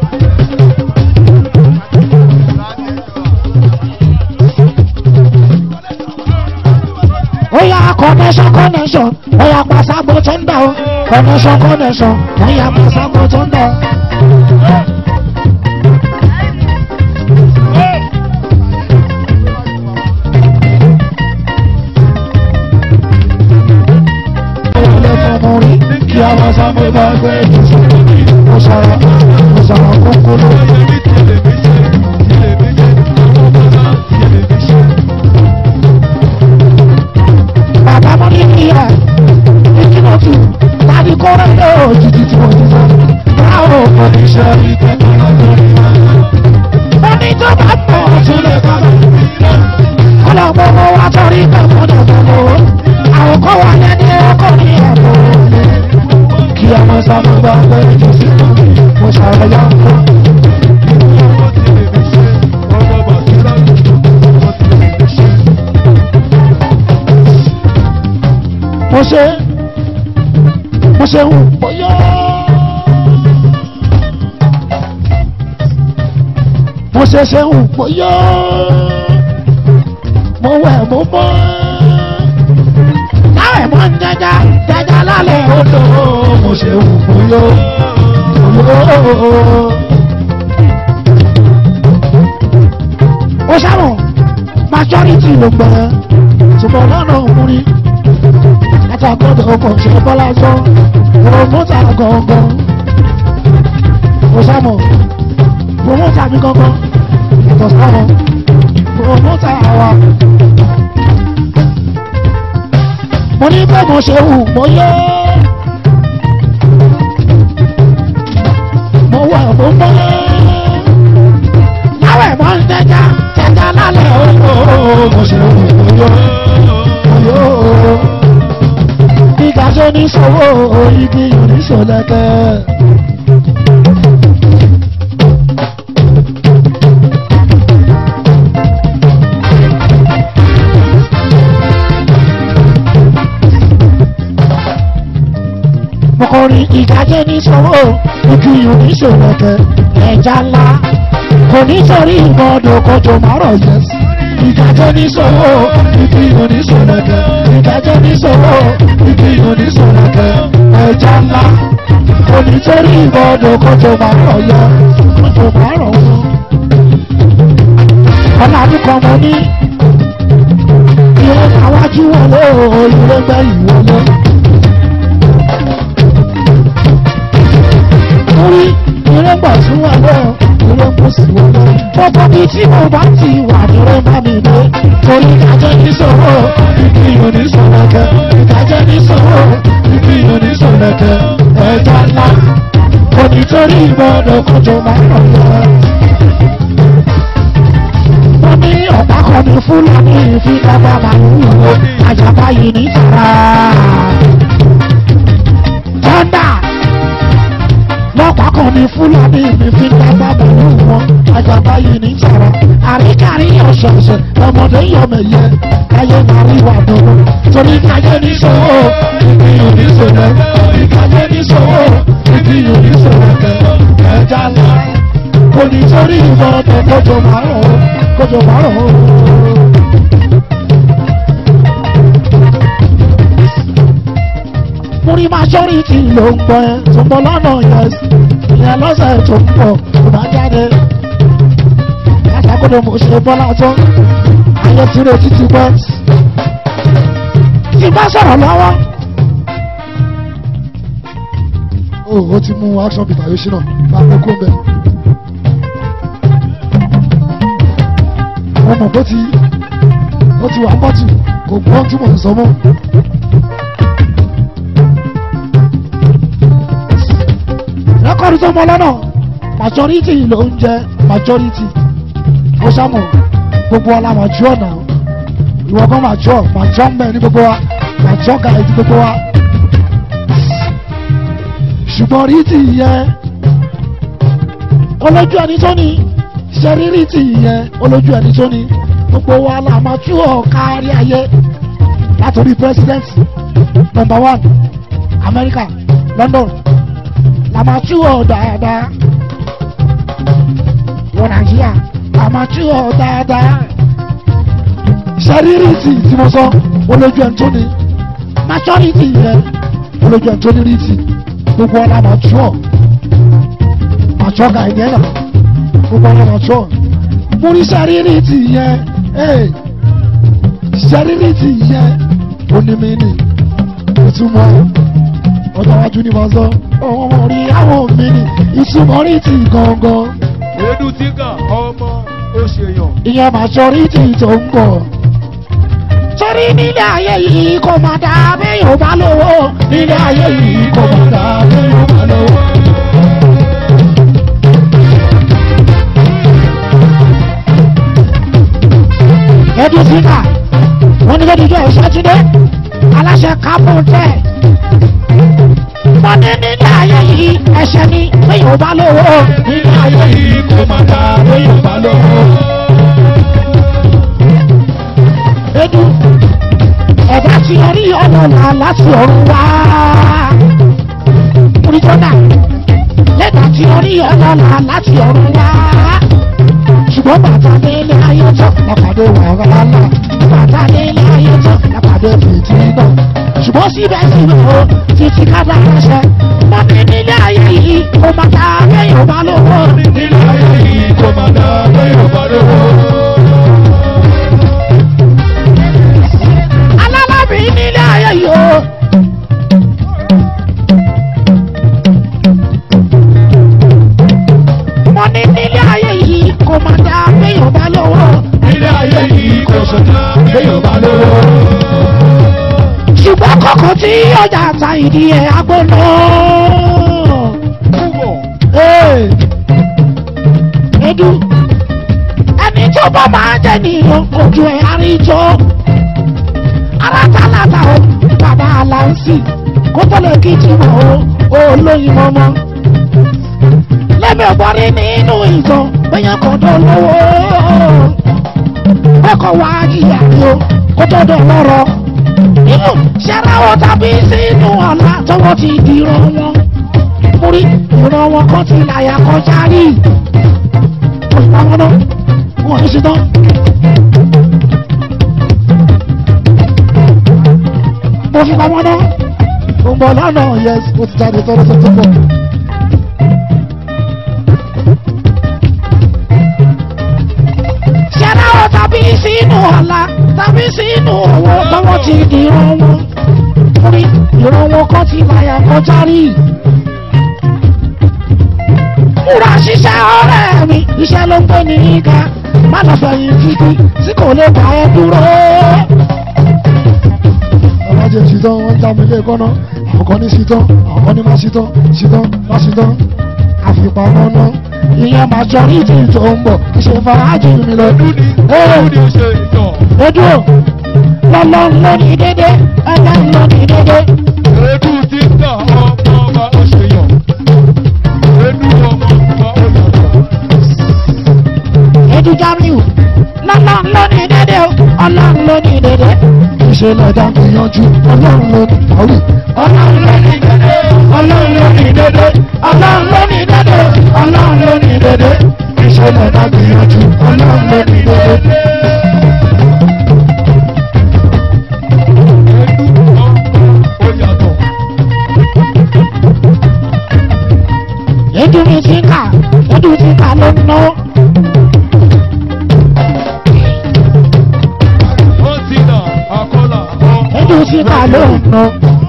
Oya connection connection oya pasagbo tó ń dà o connection connection oya pasagbo tó ń dà o. ilé fọmọ rí kí a máa sábà bá gbé ìṣòro mo sọ̀rọ̀ mo sọ̀rọ̀ kúkúrú. bàbá mo ní ìyá ìkìlọ̀ tù tàbí kọ́rọ́ ilé òjijì tí mo ti sọ. Báwo oníṣẹ́ ìtẹ́kọ̀ọ́ lórí wa. mo ní tó bá pọ̀ tún lè kọ́ lọ. ọlọ́gbọ́n wa torí tẹ̀kọ́ dọ̀gbọ́n àwọn kọ́ wa lẹ́ni ọkọ̀ ní ẹ̀kọ́ kí a máa sábà bá bẹ́ẹ̀ jù sí mo ṣàrẹ̀yà ń kọ́. mo ṣe mo ṣe ń bóyá. mo ṣe ṣe ń bóyá. mo wẹ̀ mo mọ́. láwẹ̀ mọ́ ń jẹjà jẹjà lálẹ́ odò. mo ṣe ń bóyá. ó ṣàmù majority ló gbẹ ṣùgbọ́n lọ́nà òkúri látàkọ́dọ̀ ọkọ̀ ṣe bọ́lá sọ promota gangan ó ṣàmù promota mi gangan yàtọ̀ sáwọn promota àwa mo ní bẹ́ẹ̀ mo ṣe hù mo yẹ mo wà mo mọ́ láwẹ̀ mọ́ ń tẹ́já tẹ́já lálẹ́ ooo mo ṣe hù mo yọ mo yọ ooo gíga tó ní sọ́wọ́ igi oníṣòlẹ́kẹ́. mọ̀kọ́rin ìdájẹ́ ní sọ́wọ́ igi oníṣòlẹ́kẹ́ ẹja ńlá kò ní sọrí ìmọ̀ọ́dọ̀ kọjọ márọ̀ yẹn sí. ìdájọ́ ní sọ́wọ́ igi oníṣòlẹ́kẹ́ ìdájọ́ ní sọ́wọ́ igi oníṣòlẹ́kẹ́ ẹja ńlá kò ní sọrí ìmọ̀ọ́dọ̀ kọjọ márọ̀ yẹn kọjọ márọ̀ wọn. ọ̀nà àdúkọ̀ mọ́ ní ìrẹ́ àwájú wọlé o ìrẹ́ gbẹ̀yìn wọlé. torí ìrẹ́ gbà tún wà lọ́wọ́ ìrẹ́ kò sí wọlé. gbogbo bíi tí mo bá ti wà ìrẹ́ bá mi dé. torí ìdájọ́ ní sọ̀rọ̀ ìdí oníṣọ̀lẹ̀kẹ́. ìdájọ́ ní sọ̀rọ̀ ìdí oníṣọ̀lẹ̀kẹ́. ẹja ńlá kò ní torí ìgbọ́dọ̀ kọjọ máa ń rọ̀ lọ. wọ́n ní ọ̀pá kan ní fúlàní ìfigagbá màlúù wo àjàmbá yìí ní tàrà. tọ́ndà lọ́pàá kan ní fúlàní ìfigagbá màlúù wọn àjàmbá yìí ní tàrà. àríkàrí ọ̀ṣọ̀ọ̀ṣẹ̀ ọmọdé yọmẹ̀yẹ ayé máa rí wà dùnú. torí káyé ní sọ́wọ́ ìdí oníṣòwò ìkáyé ní sọ́wọ́ ìdí oníṣòwò ẹja ńlá kò ní torí ìbọn ọ̀tọ̀ kójọ márùn-ún kójọ márùn-ún. mo rí majority ló ń gbọ́ ẹ tó ń bọ̀ lọ́nà yẹn ìyẹn lọ́sẹ̀ tó ń bọ̀ kò bá jáde látàkùnrin mo ṣe bọ́lá tó ayé tí re títí pẹ́ tí bá sọ̀rọ̀ lọ́wọ́. ó ó ti mú action peter yoshina bá a kó bẹ́ẹ̀. mo mọ̀ bó ti ó ti wà pọ́tù kò gbọ́n tí mò ń sọ mọ́. rẹ́kọ̀dù tó mọ lọ́nà majority ló ń jẹ́ majority ó ṣàmù gbogbo ọlá màjú ọ̀nà ìwọ kan màjú ọ̀ màjú ọ̀mẹ́ ní gbogbo wa màjú ọ̀gá ẹ̀ ní gbogbo wa ṣùgbọ́n rí ti yẹn olójú ẹni tó ní ṣẹ́rírí ti yẹn olójú ẹni tó ní gbogbo wa la màjú ọ̀ kárí ayé látòrí president number one America London la màjú ọ̀ dáadáa wọ Nàìjíríà àmàtí ọ̀ dáadáa ṣẹ́rírìtì tí mo sọ olójú ẹni tó ní majority yẹn olójú ẹni tó ní rìtì gbogbo ọ̀la àmàtí ọ̀ àtọ́ ọ̀gá ẹ̀dẹ́ náà gbogbo ọ̀la àmàtí ọ̀ mo ní ṣẹ́rírìtì yẹn ṣẹ́rírìtì yẹn onímìíní ìtumọ̀ ọjọ́ iwájú ni màá sọ ọ̀hún ọmọ rí àwọn mi ní ìtumọ̀ rìtì gangan Edu tíkà ọmọ ó ṣe yàn. ìyẹn majority tó ń bọ̀. torí nílé ayé yìí kò má dá béèyàn bá lówó nílé ayé yìí kò má dá béèyàn bá lówó. spíkà wọ́n ní lórí ìjọ ìṣẹ́túndé aláṣẹ kápọ́ńtẹ̀ wọ́n ní nílé ayé yìí ẹ̀ṣẹ̀ ni péyìn ò bá lówó nílé ayé yìí Èyí kò máa dá lóyún bá lọ́wọ́. edu ẹ̀dá tí orí ọ̀nà là láti ọ̀run wá oríjọ́nà lẹ́dà tí orí ọ̀nà là láti ọ̀run wá ṣùgbọ́n bàtà délé ayé tán lápàdé wàhálà ńlá bàtà délé ayé tán lápàdé fìtì náà ṣùgbọ́n síbẹ̀síbẹ̀ o títí kábà ránṣẹ́ wọ́n ní nílé ayé yìí kò má ta kéèyàn bá lówó Nílé ayé yìí kò máa dá lóyún bá lọ́wọ́. alálàbí nílé ayé yìí o. mo ní nílé ayé yìí kò má dá kéèyàn bá lówó Nílé ayé yìí kò sọ̀tà lóyún bá lọ́wọ́. ṣùgbọ́n kọ̀kọ́ tí ọjà ta ìdí ẹ̀ agbóná. Ee, edu ẹni tí ó bá máa jẹ ní ojú ẹ̀ àríjọ alátàlátà o bàbá aláǹsì kó tó lè kí tí wọ́n o olóyin mọ́mọ́ lẹ́mi ọ̀gbọ́rí nínú ìtàn bẹ́yẹn kan tó lówó kọ́kọ́ wá jìyà ni o kó tó dọ̀ lọ́rọ̀ nínú ṣẹ́ráwọ̀ tàbí sínú ọ̀la tọwọ́ ti dìrọ̀ wọn múrí ìran wọn kan ti láyà kọjá rí òṣìṣẹ́ wọn náà wọn ní ṣe tán. mo fi pamọ́ náà mo ń bọ̀ lọ́nà yes mo ti jáde tọ́lọ́ tó tó bọ̀. ṣẹ́ráwọ̀ tàbí sínú ọ̀la tàbí sínú owó tọwọ́ ti dìrọ̀ wọn múrí ìran wọn kan ti láyà kọjá rí múra ṣiṣẹ́ ọ̀rẹ́ mi iṣẹ́ ló ń pè ní ìka má lọ fẹ̀yìn títí tí kò lè bá ẹ dúró. ọlọ́jẹ̀ ṣìtàn wọ́n já mi lé kọ́nà àwọn kan ní ṣìtàn àwọn kan ní má ṣìtàn ṣìtàn má ṣìtàn àfipamọ́ náà ìyẹn máa jọ ní ìdí tó ń bọ̀ ṣe fàájì mi lọ. Ọdún ni ọdún ni ó ṣe ìtàn. ojú lọ́lọ́run ló ní dédé ọlọ́run ló ní dédé. Edu ti ń tà ọmọ ọba ọ̀ṣẹ̀yàn. Edu ọmọ ọba ọ̀yàtọ̀. edu jamiu lọ́lọ́run ló ní dédé o ọlọ́run ló ní dédé. ìṣẹ̀lẹ̀ ẹ̀dá gbìyànjú ọlọ́run ló ní àwí ọlọ́run ló ní dédé ọlọ́run ló ní dédé ọlọ́run ló ní dédé ọlọ́run ló ní dédé. ìṣẹ̀lẹ̀ ẹ̀dá gbìyànjú ọlọ́run ló ní dédé. Edu ọmọ ọ̀yàtọ̀. edu mi ti kà edu ti kà ló ń náwó. Ó ti nà àkọlà ọmọ. edu ti kà ló ń ná.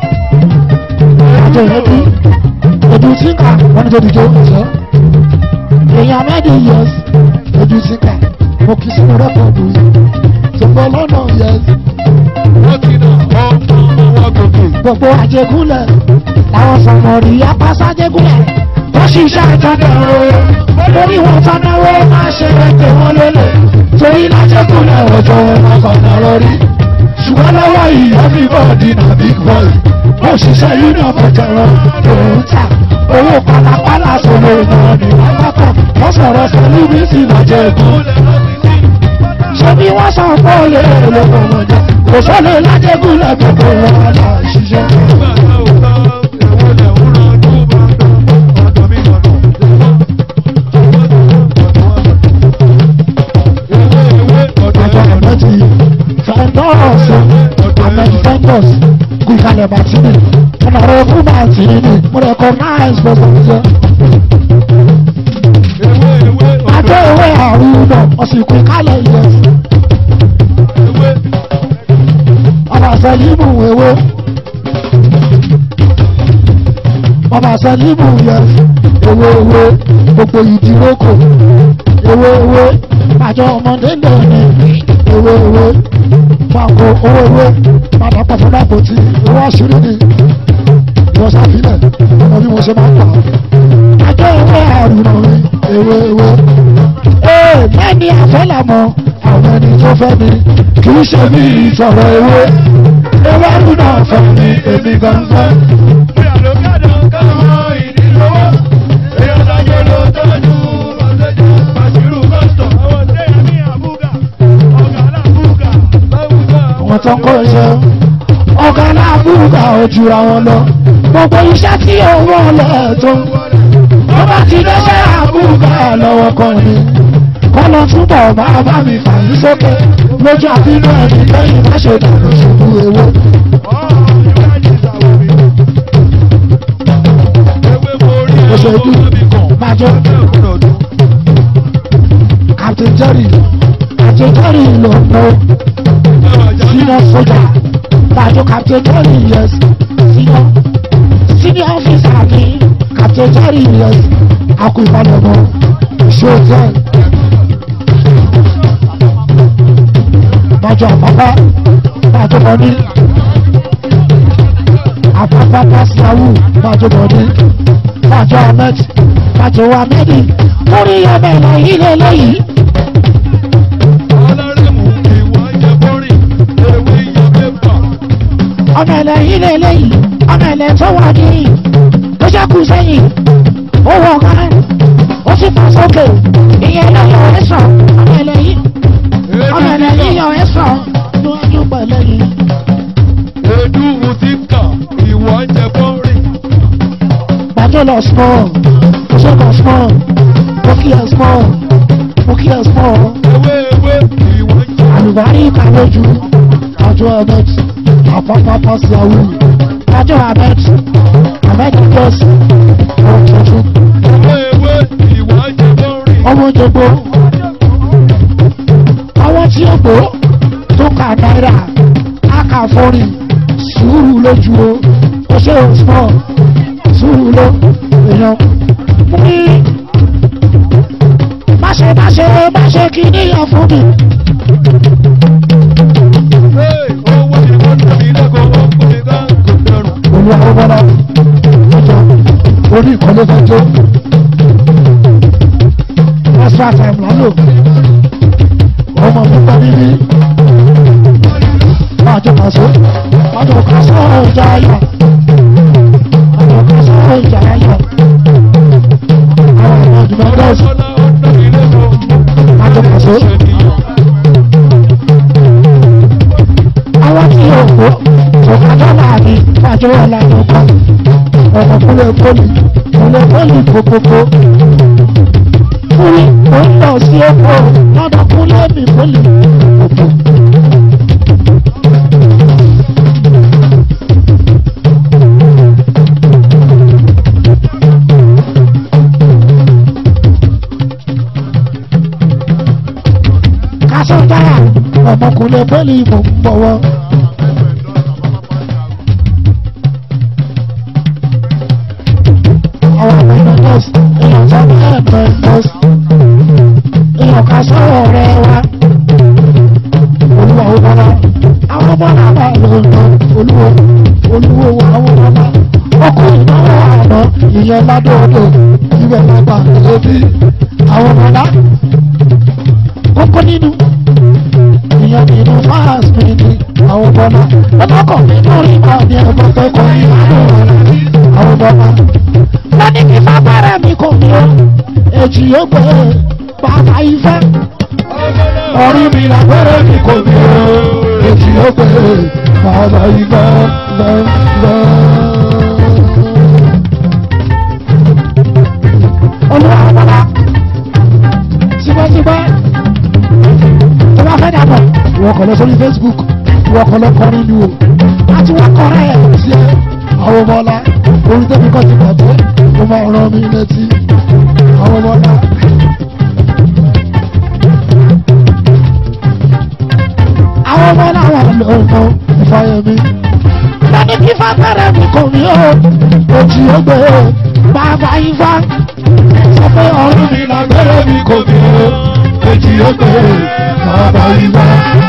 àjọ edu edu ti kà wọ́n ní tó dìjọ́ ẹ̀sọ́ èèyàn mẹ́rin yẹs. ojú síkà mo kì í sínú rẹ́kọ̀dù yìí tó ń bọ̀ lọ́nà yẹn Ó ti nà ọmọ ọwọ́ gòkè. gbogbo àjẹgúnlẹ̀ làwọn sọmọrí apásájẹgúnlẹ̀ wọ́n ṣiṣẹ́ ìtọ́jú lórí wọn tọ́náwó máa ṣe ẹgbẹ́ wọn lélẹ̀ torí lájẹgúnlẹ̀ ọjọ́ ọkọ̀ọ̀nà lórí ṣùgbọ́n lọ́wọ́ yìí everybody na big boy wọ́n ṣiṣẹ́ union fẹ̀tẹ̀rọ lòún tà owó pàlàpàlà sọ̀rọ̀ ìnáwó ní lápapọ̀ wọ́n sọ̀rọ̀ celebrity lọ́jọ́ ẹ̀kọ́ ṣé bí wọ́n sọ pé òye èlò ọmọdé kò sọ́lé lájẹgúnlẹ̀ gbogbo wọn là ń ṣiṣẹ́. àjọ àmẹ́tì fẹ́ndọ́ọ̀sì àmẹ́tì fẹ́ndọ́ọ̀sì kú ìkàlẹ̀ bàtìmì ọ̀nà rẹ̀ fún bàtìmì mo recognize gbogbo ìjọ. Adé ìwé àrùn náà ọ̀sìnkú ìkàlẹ̀ ìjọ. Ọba Sẹ́límù ewé. Ọba Sẹ́límù yẹ ewé ewé gbogbo ìdírókò ewé ewé àjọ ọmọdé lẹ́nu ewé ewé fàkó owó ewé padà pọ̀ fún dàpọ̀tì owó àṣírí ni ìwọ sàfilẹ̀ ọmọ bí mo ṣe máa ń pa. Àjọ ewé àrùn náà ewé ewé. Ee mẹ́ni àfẹ́làmọ́ àwọn ẹni tó fẹ́ mi kì í ṣe bí ìsọ̀rọ̀ ewé ewédú náà fẹ́ mi èmi gangan. àwọn tó ń kó iṣẹ́ ọ̀gá aláàbùkà ojúra wọn lọ gbogbo iṣẹ́ tí owó ọlẹ́ tó ń wọ́n bá ti dẹ́ṣẹ́ àbùkà lọ́wọ́ kan ni kọ́ lọ túbọ̀ máa bá mi fà yín sókè lójú àbínú ẹni lẹ́yìn má ṣe dànù ṣubú ewé. Bàjọ́ Captain Jerry Captain Jerry ló ń lọ senior soldier Bàjọ́ Captain Jerry yes senior senior officer mi Captain Jerry yes akú ìbálòmọ́ ṣòtẹ́ Bàjọ́ àpapá Bàjọ́ bọ́dí àpapá pàṣẹwù Bàjọ́ bọ́dí Bàjọ́ ahmed Bàjọ́ ahmed orí ọmọ ẹ̀lọ́ yìí lélẹ́yìí. ọmọ ẹ̀lẹ́ yìí lélẹ́yìí ọmọ ẹ̀lẹ́ tó wà ní ó ṣẹ́kù sẹ́yìn ó wọ ọ̀gá ó sì fà sókè ìyẹn ló yọ ẹ sàn ọmọ ẹ̀lẹ́ yìí ọmọ ẹ̀lẹ́ yìí yọ ẹ sàn níwájú pẹ̀lẹ́ yìí. Edu Mutika, ìwọ jẹ bọ́ọ̀rì. Bàjọ́ lọ small ó ṣẹ́kọ̀ small ó kí ẹ small ó kí ẹ small Ewé ewé, ìwọ jẹ. àlùbárí ìkàlójú àjọ ahmed àpapọ̀ pàṣẹ àwùjọ àjọ ahmed ahmed jọ́sí ọ̀hún tuntun. Ewé ewé, ìwọ jẹ bọ́ọ̀rì. ọmọ jogbo àwọn tí ó gbó tó kà náírà akàfọ́rin sùúrù lójú o ó ṣe òsùnmọ́ sùúrù ló èèyàn mú ní máṣe máṣe máṣe kí níyàn fún mi Hey, owó ni wọ́n tẹ̀ mí lẹ́kọ̀ọ́, ó kún mi ká kò dẹrùn. olú ọgbọ́nà ọjọ́ orí ìkọlé fẹjọ́ extra time lálò ọmọ púpọ̀ níbí májọ kàṣó májọ kàṣó ìjà ayọ̀ májọ kàṣó ìjà ayọ̀ àwọn ọmọ dìmọ̀dọ́sì Ọlọ́lá ó tẹ̀ mí lẹ́kọ̀ọ́. májọ kàṣó àwọn tí yóò kó tòkájọ́ láàbí májọ wọlé àjọkọ́ ọmọ kúlẹ̀ pọ́lì kúlẹ̀ pọ́lì kókókó kúlẹ̀ ó ń lọ sí oko lọ́dọ̀ kúlẹ̀ mi pọ́lì kókó. kásán dára ọmọkùnrin pọ́lì mò ń bọ̀wọ́. àwọn ọmọ nọ́ọ̀sì èèyàn sábà ẹ̀pẹ̀ nọ́ọ̀sì èèyàn ká sọ̀rọ̀ rẹ̀ wá olúwa ó bọ́lá àwọn ọmọ náà bá lọ lọ olúwo olúwo wà àwọn ọmọ ọkọ ìnáwó àná ìyẹn ládòdò ibẹ̀ bàbá ẹbí àwọn ọmọ náà kókó nínú ìyẹn nínú fáàsì mi ni àwọn ọmọ náà ọlọ́kọ̀ nínú rí máa ní ẹ̀gbọ́n pẹ́ kọ́ ìyàwó àwọn ọmọ náà wọ́n ní kí fagbára mi kò ní o èjì yóò gbé bàbá ifá orí mi làgbẹ́rẹ́ mi kò ní o èjì yóò gbé bàbá ifá lọ́lọ́. olúwa ọmọlá síbẹ̀síbẹ̀ tó bá fẹ́ dàbọ̀ ìwọ kọ̀ lọ sórí Facebook ìwọ kọ̀ lọ kọrin ni o àti wọ́n kọrin ẹ̀ sí ẹ àwọn ọmọ ọlá orí tẹ́mi kọ́ ti bàjẹ́ ó máa rán mi létí àwọn ọmọ ọlá. àwọn ọmọ ọlá wà lọ́nà ìfàyẹ̀mí. lọ́ní kí fagbára mi kò ní o òjì ó gbé bàbá ifá sọ pé ọ̀run mi lágbẹ́rẹ́ mi kò ní o òjì ó gbé bàbá ifá.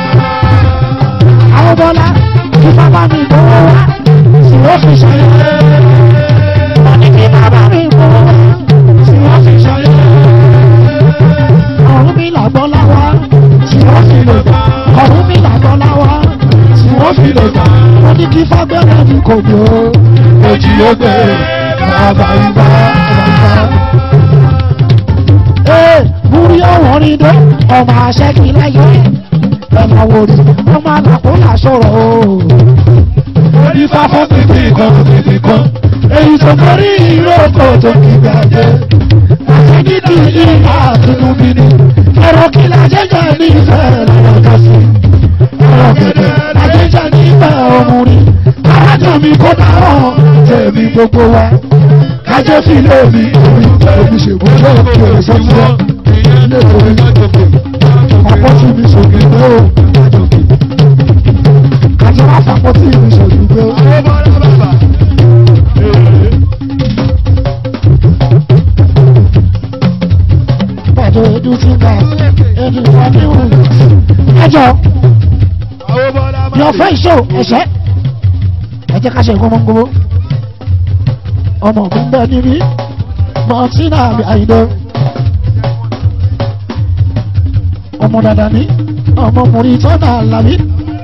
àwọn ọmọ ọlá kí bàbá mi gbowó wá tí wọ́n fi ṣayé. wọ́n ní kí bàbá mi gbowó wá tí wọ́n fi ṣayé. ọ̀run mi làgbọ́ láwa tí wọ́n fi kò ní o èjì ó gbé bàbá ibà bàbá. ee múrí ọ̀wọ́n ní dé ọmọ aṣẹ́kì láyé ẹ̀ máa wò rí ọmọ àlàkó là sọ̀rọ̀ o. orí fáfọ́ títí kan títí kan èyí tó borí ìrókò tó kí gbàgbé àṣẹ́gídì ìhà àtúnúbí ni ẹ̀rọ kí lajẹ́jọ́ ní ìfẹ́ lọ́wọ́ ká sí. ẹ̀rọ gẹ̀dẹ̀ lajẹ́jọ́ ní ìfẹ́ ọmọrin arájọ́ mi kó dáhùn tèmi gbogbo wa kájẹ́ fílé mi èmi èmi ṣègbọ́n òkè sọ́tún ilé ìwé àpótí mi sògì pé o àti wá fàpótí mi sògì pé o. pàtó edu tí ga edu wà ní òun. ẹjọ yọ fẹ́ ìṣó ẹ̀ṣẹ́ ẹ jẹ́ ká ṣe gbọmọgbọmọ ọmọ mi ń bẹ níbí mọ̀tínà àmì àyìnbó ọmọ dada ní ọmọ mùrí tọ́nà àlàbí.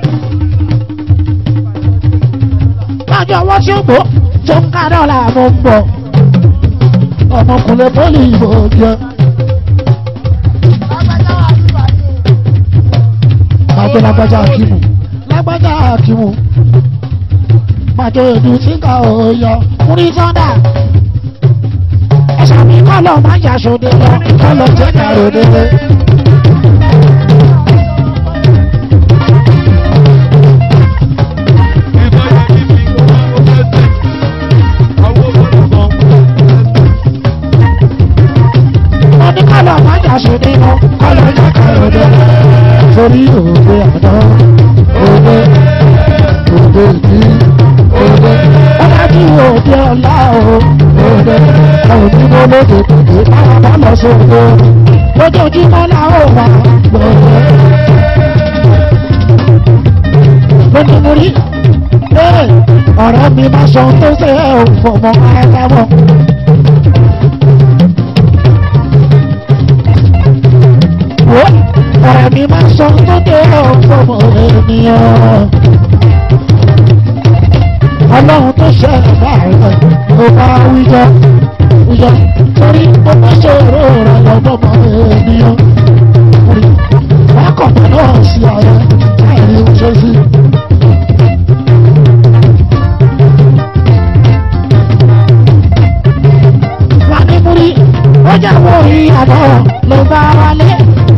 lájọ ọwọ́ tí ó gbó tó ń ká dọ́là mo ń bọ̀ ọmọkùnrin pọ́lì ìbò jẹ. májọ lágbájá akimu lágbájá akimu májọ èdè tí ká òòyọ mùrí tọ́nà ẹ̀sà mi kọ́ lọ máa ń jà sóde lọ kọ́ lọ jẹ́ ká ròde lé. wọ́n ní kọ́lọ̀ májà ṣe nínú kọ́lọ̀ jẹ́ kọ́lọ̀ torí òde àná òde òde ìdí òde ọ̀dájú òde ọ̀la o òde àwọn onímọ̀ lóde tòde báwa bá lọ sóde lójoojúmọ́ la ó wà lóde. lójúmọ́rí ọ̀rẹ́ mi máa sọ ohun tó ṣe é ò fọmọ ara wọn. wo ọ̀rẹ́ mi máa sọ tó dé ọ̀fọ̀mọ ènìyàn. ọlọ́run tó ṣe ẹ̀dá rẹ̀ ló bá wíjọ wíjọ torí ó bá ṣòro rẹ̀ lọ́gbọ́mọ ènìyàn. wákọ̀tà náà sí ààrẹ láìrí oṣù sí. wà ní múrí ó jáwọ́ ìyàtọ̀ ló bá wálé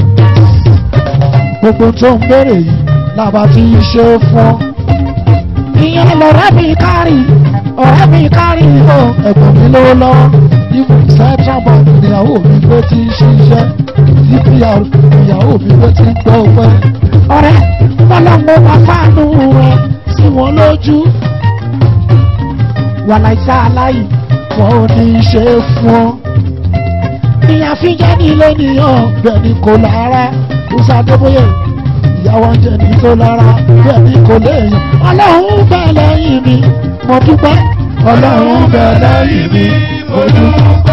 gbogbo tó ń béèrè yìí làbá ti ṣe fún ọ. ìyẹn lọ̀rẹ́ mi kárì ọ̀rẹ́ mi kárì o ẹ̀gbọ́n mi ló lọ ibu central bank ìyàwó mi gbé tí ń ṣiṣẹ́ cpr ìyàwó mi gbé tí ń gbọ́ pẹ́. ọ̀rẹ́ bọ́lọ́mọ wá fáànù rẹ̀ sí wọn lójú. wàláìsá aláì wọn ò ní í ṣe fún ọ. ìyá fi jẹ́ ní ilé nìyàn bẹ́ẹ̀ ni kò lára musa adébóyè ìyàwó oúnjẹ ní tó lára bẹ́ẹ̀ ni kò léèyàn ọlọ́run bẹ̀ lẹ́yìn mi mo dúpẹ́ ọlọ́run bẹ lẹ́yìn mi mo dúpẹ́.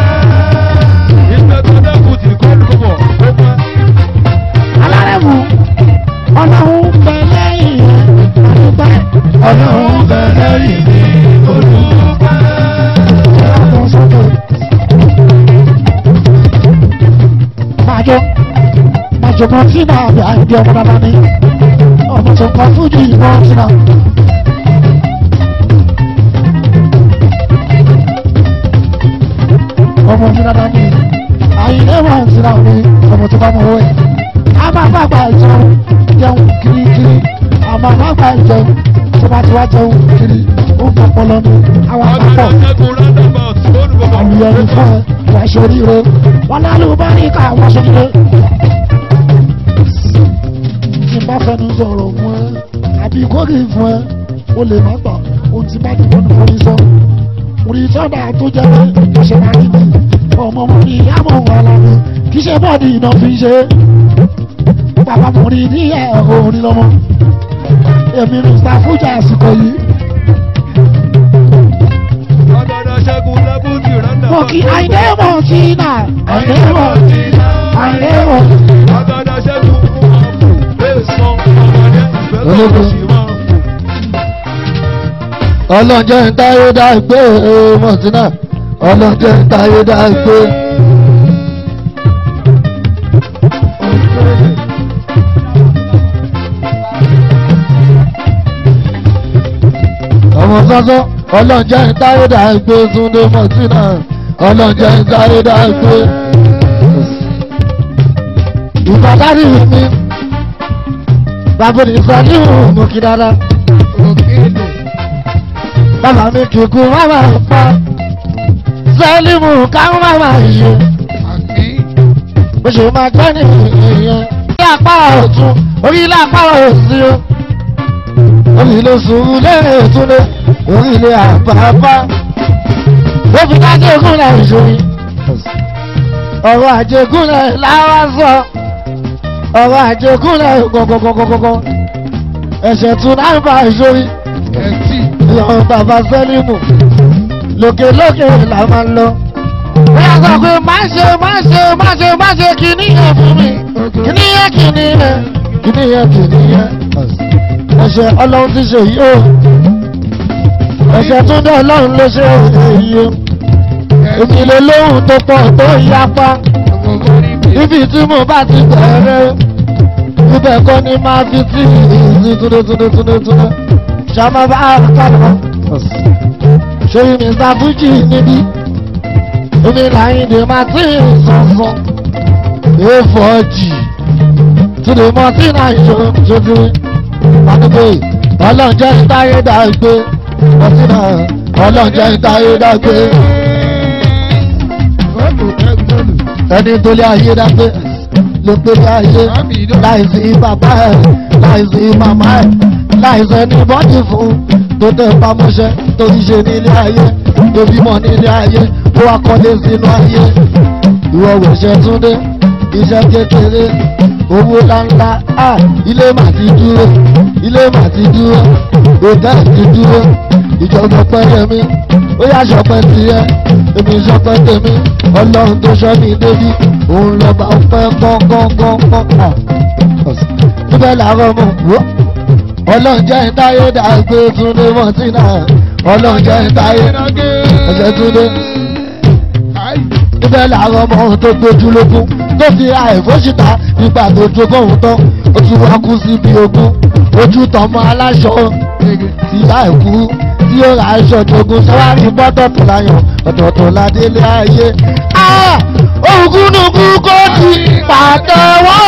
alárẹ̀mú ọlọ́run bẹ̀ lẹ́yìn mi mo dúpẹ́ ọlọ́run bẹ lẹ́yìn mi mo dúpẹ́. ọlọ́run sọ́kè májọ májọ kan tí náà bí àìdí ọmọ dáadáa ní ọmọ tó kọ fújì ìbọn tí náà. ọmọ mi dáadáa ní àyìnlé wọn ti náà ní ọmọ tó bá mọ owó ẹ̀. a máa bá àgbà jẹun jẹun kirikiri a máa bá àgbà jẹun tó bá ti wá jẹun kiri ó ń pọpọ lọ́nu àwọn àpapọ̀ àlùyọ̀rì fún ẹ wà sóríire wọn lálù bá ní ká wọ́n sóríire. tí n bá fẹnu sọ̀rọ̀ fún ẹ àbí kórè fún ẹ o lè má gbà o ti bá dìbò ní orí sọ. orí sọ́dà tó jẹ́ pé kò ṣe máa rí mi ọmọ mo ní àmọ́ wọn lára kì í ṣe bọ́ọ̀dì iná fi ṣe. bàbá mo rí ní ẹ̀ orin lọ́mọ. èmi mr fújà àsìkò yìí. mo kí àìdé mọ̀ sí náà àìdé mọ̀ àìdé mọ̀. ọlọ́jọ́ ń táyé dágbé mọ̀tínà ọlọ́jọ́ ń táyé dágbé. ọmọ sọ́sọ́ ọlọ́jọ́ ń táyé dágbé túndé mọ̀tínà ọlọ́jọ́ ń táyé dágbé. ìbàdàn mi bàbá mi sọ ní ìhùn mú kí dáadáa bàbá mi kìkú máma pa sẹ́límù káwọn máma yẹ bó ṣe máa gbẹ́ ní ìyẹn ní apá ọ̀tún orí ilé apá òsì o orí ilé sùúrù lẹ́rìn ìtúndé orí ilé àbábá ó fi dájú ìkúnlẹ̀ ìṣòrí ọ̀rọ̀ àjẹkúnlẹ̀ láwá sọ ọ̀rọ̀ àjẹkúnlẹ̀ gọ̀gọ̀gọ̀gọ̀gọ̀ ẹ̀ṣẹ̀ tún náà bá ìṣòrí ìyàwó bàbá sẹ́límù lókèlókè là máa ń lọ. bóyá sọ pé má ṣe má ṣe má ṣe má ṣe kìíní yẹn fún mi kìíní yẹn kìíní yẹn kìíní yẹn kìíní yẹn. ẹ̀ṣẹ̀ ọlọ́run ti ṣe yìí o ẹ̀ṣẹ̀ tún dé ọlọ́run ló ṣe èyí o èmi lè lóhùn tó pọ̀ tó yapa ibi tí mo bá ti bẹ̀rẹ̀ ibẹ̀ kọ́ ni máa fi tí ìsìn túndé túndé túndé túndé ṣàmà bá kàlọ́ ṣòyí mr fuji níbí omi làyìndé martin sọ̀sọ̀ efọ́jì túnde martin àìṣó ṣojú pàdébé ọlọ́njẹ́ ìtayé dàgbé martin ọlọ́njẹ́ ìtayé dàgbé ẹni tó lé ayé dàgbé ló pé ní ayé láìsí bàbá ẹ láìsí màmá ẹ láìsẹ̀ ní bọ́dì fún tó tẹ̀ pamọ́ṣẹ́ tó ti ṣe nílé ayé tó bímọ nílé ayé tó wá kọ́lé sínú ayé ìwọ wòṣẹ́ túndé iṣẹ́ kékeré owó ńláńlá à ilé mà ti dúró ilé mà ti dúró hòtẹ́ẹ̀lì ti dúró ìjọba pẹ́yẹ mi ó yá ṣọpẹ́ tiẹ̀ èmi ṣọpẹ́ tèmi ọlọ́run tó ṣọ́ mi débi òun lọ́ba ọpẹ́ kọ́ńkọ́ńkọ́ńkọ́ níbẹ̀ làárọ̀ mọ̀ wọ́ ọlọ́njẹ́ ìtayé dàgbé túndé mọ́tínà ọlọ́njẹ́ ìtayé ẹ̀jẹ̀ túndé. níbẹ̀ làwọn ọmọ tó gbójú lógún tó fi àìfóṣìta nígbà tó jogún òun tán ó tún wá kú síbi ogún ojú tọmọ aláṣọ tí láìkú tí ó ra aṣọ jogún sọ́wárí bọ́tọ̀tọ̀ láyàn ọ̀tọ̀ọ̀tọ̀ ládélé ayé. ògúnnùkú kò ti pàtẹ́wọ́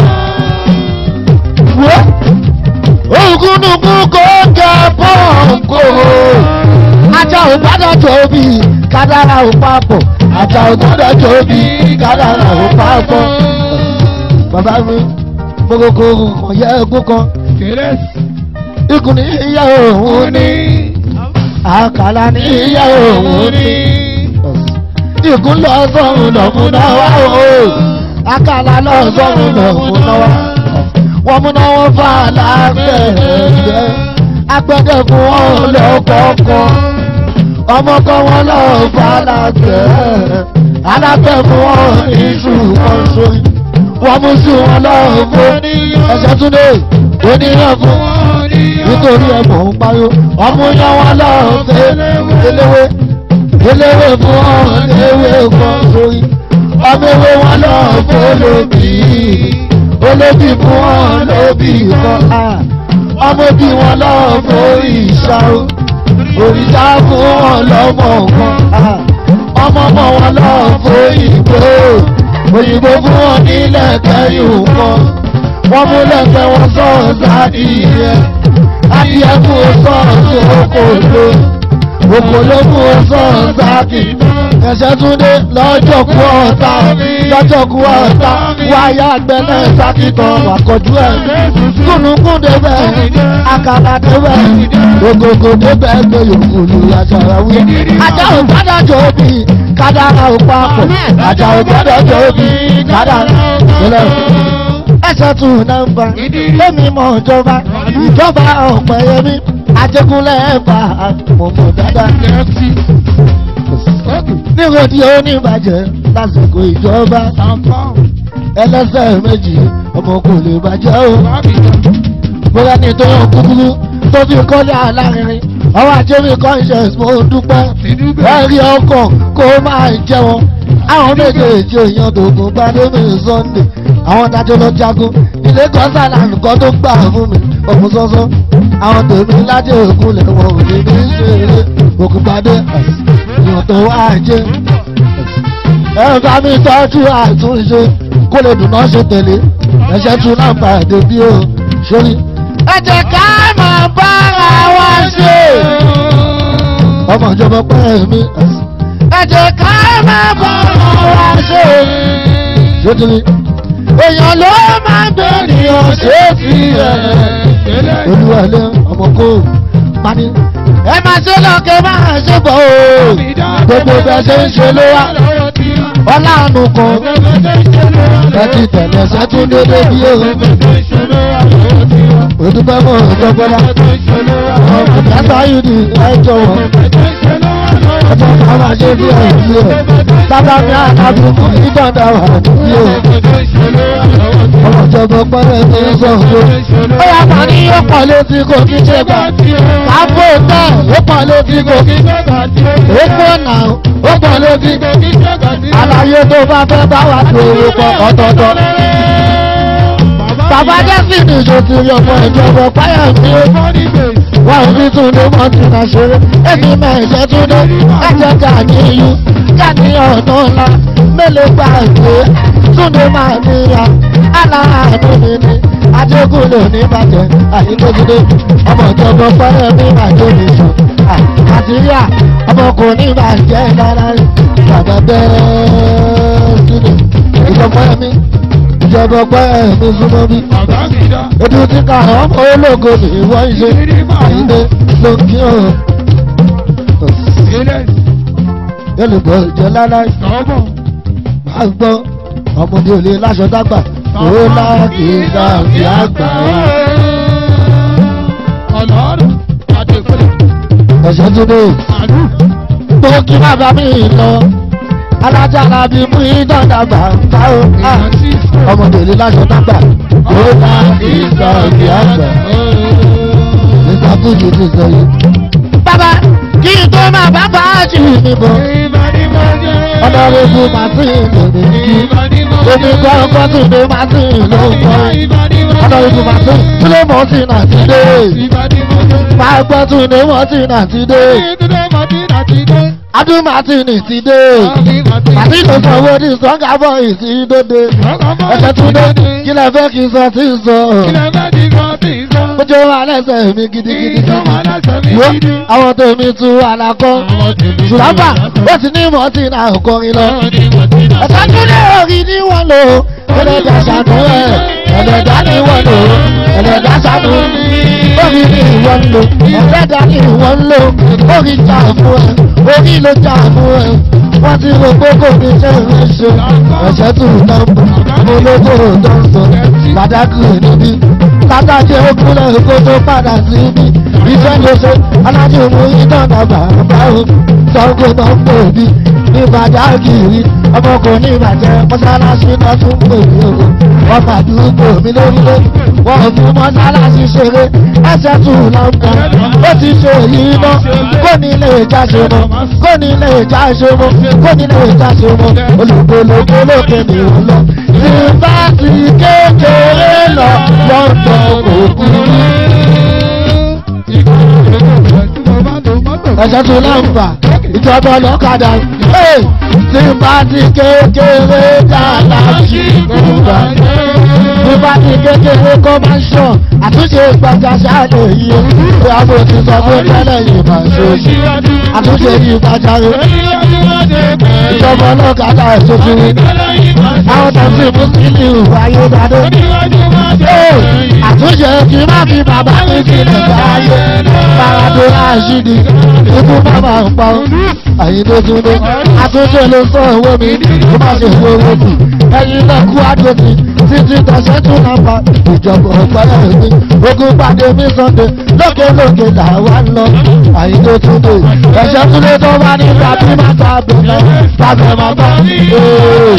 ògúnnùkú kò jẹ pọ́ǹkò ajá ò gbọ́dọ̀ tóbi kádàrà ò papọ̀ ajá ò gbọ́dọ̀ tóbi kádàrà ò papọ̀. bàbá mi gbogbo kan yẹ egún kan ikùn ní ìyá òun ní àkàlà ní ìyá òun ní ikùn lọ sọ́run lọ́múná wá o àkàlà lọ sọ́run lọ́múná wá wọ́n múná wọn fà lágbẹ̀ẹ́gbẹ́ agbẹ́dẹ́ fún wọn lọ́kọ̀ọ̀kan ọmọ kan wọn lọ fà lágbẹ̀ẹ́ alágbẹ̀ fún wọn iṣu kan sórí wọ́n mú sí wọn lọ́wọ́ fún ẹ̀ṣẹ̀ túnde oníyàn fún nítorí ẹ̀mọ̀ ń parí ọmọ yẹn wọn lọ́wọ́ fẹ́ eléwé eléwé fún wọn ewé kan sórí ọmọ ewé wọn lọ́wọ́ fún olóbì olóbì fún wọn lóbì kan ọmọ bí wọn lọ́wọ́ fún ìṣá òrìṣà fún wọn lọ́mọ kan ọmọ ọmọ wọn lọ́wọ́ fún òyìnbó òyìnbó fún wọn nílẹ̀ kẹyìn kan wọ́n mú lẹ́sẹ̀ wọn sọ̀rọ̀ sádìyẹ adìyẹ fún sọ̀rọ̀ okòló okòló fún sọ̀rọ̀ sáàkì ẹ̀ṣẹ̀ tún dé lọ́jọ́ kú ọ̀tá lọ́jọ́ kú ọ̀tá wáyà gbẹ́lẹ̀ sáàkì kan wà kọjú ẹ̀ kúnnùkún débẹ̀ àkàrà débẹ̀ ògògò débẹ̀ gbé yòókù lu àṣàrà wí. ajá ò gbọ́dọ̀ jòbí kádàrà ò papọ̀ ajá ò gbọ́dọ̀ jòbí kádàrà ìpínlẹ̀ ẹsẹ̀ tún nọ́mbà lẹ́mi mọ̀ ìjọba ìjọba ọ̀pẹ̀ yẹmi ajégúnlẹ̀ ẹ̀bà mọ̀mọ́ dáadáa. níwòdì oníbàjẹ́ lásìkò ìjọba ẹlẹ́sẹ̀ méjì ọmọ kò lè bàjẹ́ o. bóyá ní tó yàn kúkúrú tó fi kọ́lé alárinrin àwọn àjẹmí conscience mo dúpẹ́ ẹ̀rí ọkàn kó máa jẹ́ wọn àwọn méjèèjì èèyàn tògùn gbadémi sunday àwọn dájọ́ lọ jagun ilé kọ́sálà nǹkan tó gbà fún mi òkun sọ́sọ́ àwọn tèmi lájẹ́ òkun lè wọ́n òní ní ṣeré òkun gbadé èèyàn tó wá jẹ́ ẹ bá mi tọ́jú àtúnṣe kó lè dùn náà ṣe tẹ̀lé ẹ̀ṣẹ̀ tún náà pàdé bí o sórí. ẹ jẹ́ ká máa bára wa ṣe ọmọ ìjọba pẹ́ mi ẹ jẹ́ ká máa bára wa ṣe sórí. èèyàn ló máa ń bẹ̀rẹ̀ ọ̀ṣẹ́ fi ẹ̀ olúwalẹ̀ ọmọ kó pani ẹ máa ṣe lọ́kẹ́ máa ṣe bọ̀ o gbogbo bẹ́ẹ̀ ṣe ń ṣe ló wá ọlọ́run kan ẹ ti tẹ̀lé ṣẹ́tún dédé bí o òdúpẹ́ mọ́ ọ̀dọ́gbọ́lá ọ̀dọ́gbọ́lá yìí ni ẹ jọ̀wọ́ ọjọ́ kan máa ṣe bí ẹ̀ bí o bàbá mi àtàbí fún ìgbọ̀ndà wà bí o ọmọ ìjọba pẹ́rẹ́ ní sọ̀rọ̀ ó yà pọ̀ ní ó pọ̀ létí kò kí ṣe gbà káfó tẹ̀ ó pọ̀ létí kò kí ó pọ̀ náà ó pọ̀ létí àlàyé tó bá fẹ́ bá wà tó owó pọ̀ ọ̀tọ̀ọ̀tọ̀. bàbá jẹ́sìn ìjọ ti rí ọmọ ìjọba páyà ní wà ní túnde mọ́ ti nà ṣeré èmi mẹ́ẹ̀jẹ̀ túnde ẹ̀jẹ̀ ká ní iyú ká ní ọ̀nà ńlá mélòó gbà gbé túnde máa níyà aláàánú mi ni adégúnlé ní bàjẹ́ àyíkéjìdé ọmọ ìjọba páyà mi bàjẹ́ mi sùn àtìríà ọmọkùnrin bàjẹ́ lára rẹ̀ bàbá bẹ́ẹ̀ sílẹ̀ ìjọba mi ìjọba pẹ́ mi súnmọ́ mi ojú tí ká ọmọ ológo ní ìwọ ìṣe àyíndé ló kí o yẹlùbọ̀ ìjọ láláì máa gbọ́ ọmọdé ò lè láṣọ dágbà ó láàkì dàbí àgbà ẹ̀ṣẹ̀ tún dé tó kí bàbá mi lọ alájára bíi mú ìdọ́dàgbà báwo ọmọdé lè láṣọ dágbà ó láàkì dàbí àgbà nígbà fújì ti sọ yìí. bàbá kí n tó máa bá bá a jù mí bọ̀ ọlọ́rẹ́bù martin lòdì kí omi gbọ́ngbọ́n tún dé martin ló ń kọ́ ọlọ́rẹ́bù martin sílé martin àti dé máa gbọ́ tún dé martin àti dé adún martin ti dé martin ló sanwó ní sọ́ngà bọ́ọ̀ì sí dóde ẹsẹ̀ tún dé kí lẹ fẹ́ kí n sọ tí ń sọ ó jẹ́ wà lẹ́sẹ̀ mi gidigidi wo àwọn tèmi tún àlàkọ́ ṣùlábà ó ti ní mọ́tì náà kọrin lọ ẹ̀sẹ̀ tún lé orí ní wọ́n lò ẹlẹ́dà ṣàánú ẹ̀ ẹlẹ́dà ní wọ́n lò ẹlẹ́dà ṣàánú orí ní ìwọ́n lò ẹlẹ́dà ní ìwọ́n lò orí jà fún ẹ orí ló jà fún ẹ wọ́n ti rò pé kò ní ṣe é ṣe ẹ̀ṣẹ̀ tún náà mo lóko tó ń sọ pàdákì níbí látàjẹ́ òkúlẹ̀ kó tó padà sí ibi iṣẹ́ ló ṣe alájò mú ìdáná bàbá o sọ́kò náà ń pè bí ní bàdágìrì ọmọkùnrin ìbàjẹ́ mọ́sálásí náà tún pè mí o wọ́n fàdúgbò mi lórílẹ̀ wọ́n fún mọ́sálásí ṣeré ẹsẹ̀ tún lọ́nkàn ó ti ṣe èyí náà kó ní ilé ìjà ṣe mọ́ kó ní ilé ìjà ṣe mọ́ kó ní ilé ìjà ṣe mọ́ olùgbòlògbò lókè ní òun lọ tí bá ti kékeré lọ lọ́tọ̀ òkú ẹ̀ṣẹ̀ tún láǹfà ìjọba ọlọ́kadà tí bá ti kékeré dáadáa sí ìgbà tí bá ti kékeré commercial àtúnṣe ìgbàjà ṣáàlè yìí ìyàwó ti sọ fún tẹ́lẹ̀ yìí máa ṣe oṣù àtúnṣe yìí gbàjà rẹ̀ ìjọba ọlọ́kadà ìṣòfin àwọn tẹ̀sí mùsùlùmí wáyé dáadé àtúnṣe kì í má fi bàbá mi sílẹ̀ báyé paradora ṣídì ikú bàbá ń pa àyíndé túndé àtúnṣe ló sọ owó mi kó má ṣe fi owó kù ẹyin náà kú àdókì títí tọ̀sẹ̀ tún náà pa ìjọba ọ̀pẹ́lẹ̀ mi ogun pàdé mi sọ́ndé lókè lókè làwa ń lọ àyíndé túndé ẹ̀ṣẹ̀ túndé tó bá ní tàbí má tàbí lọ tàbí má bá ee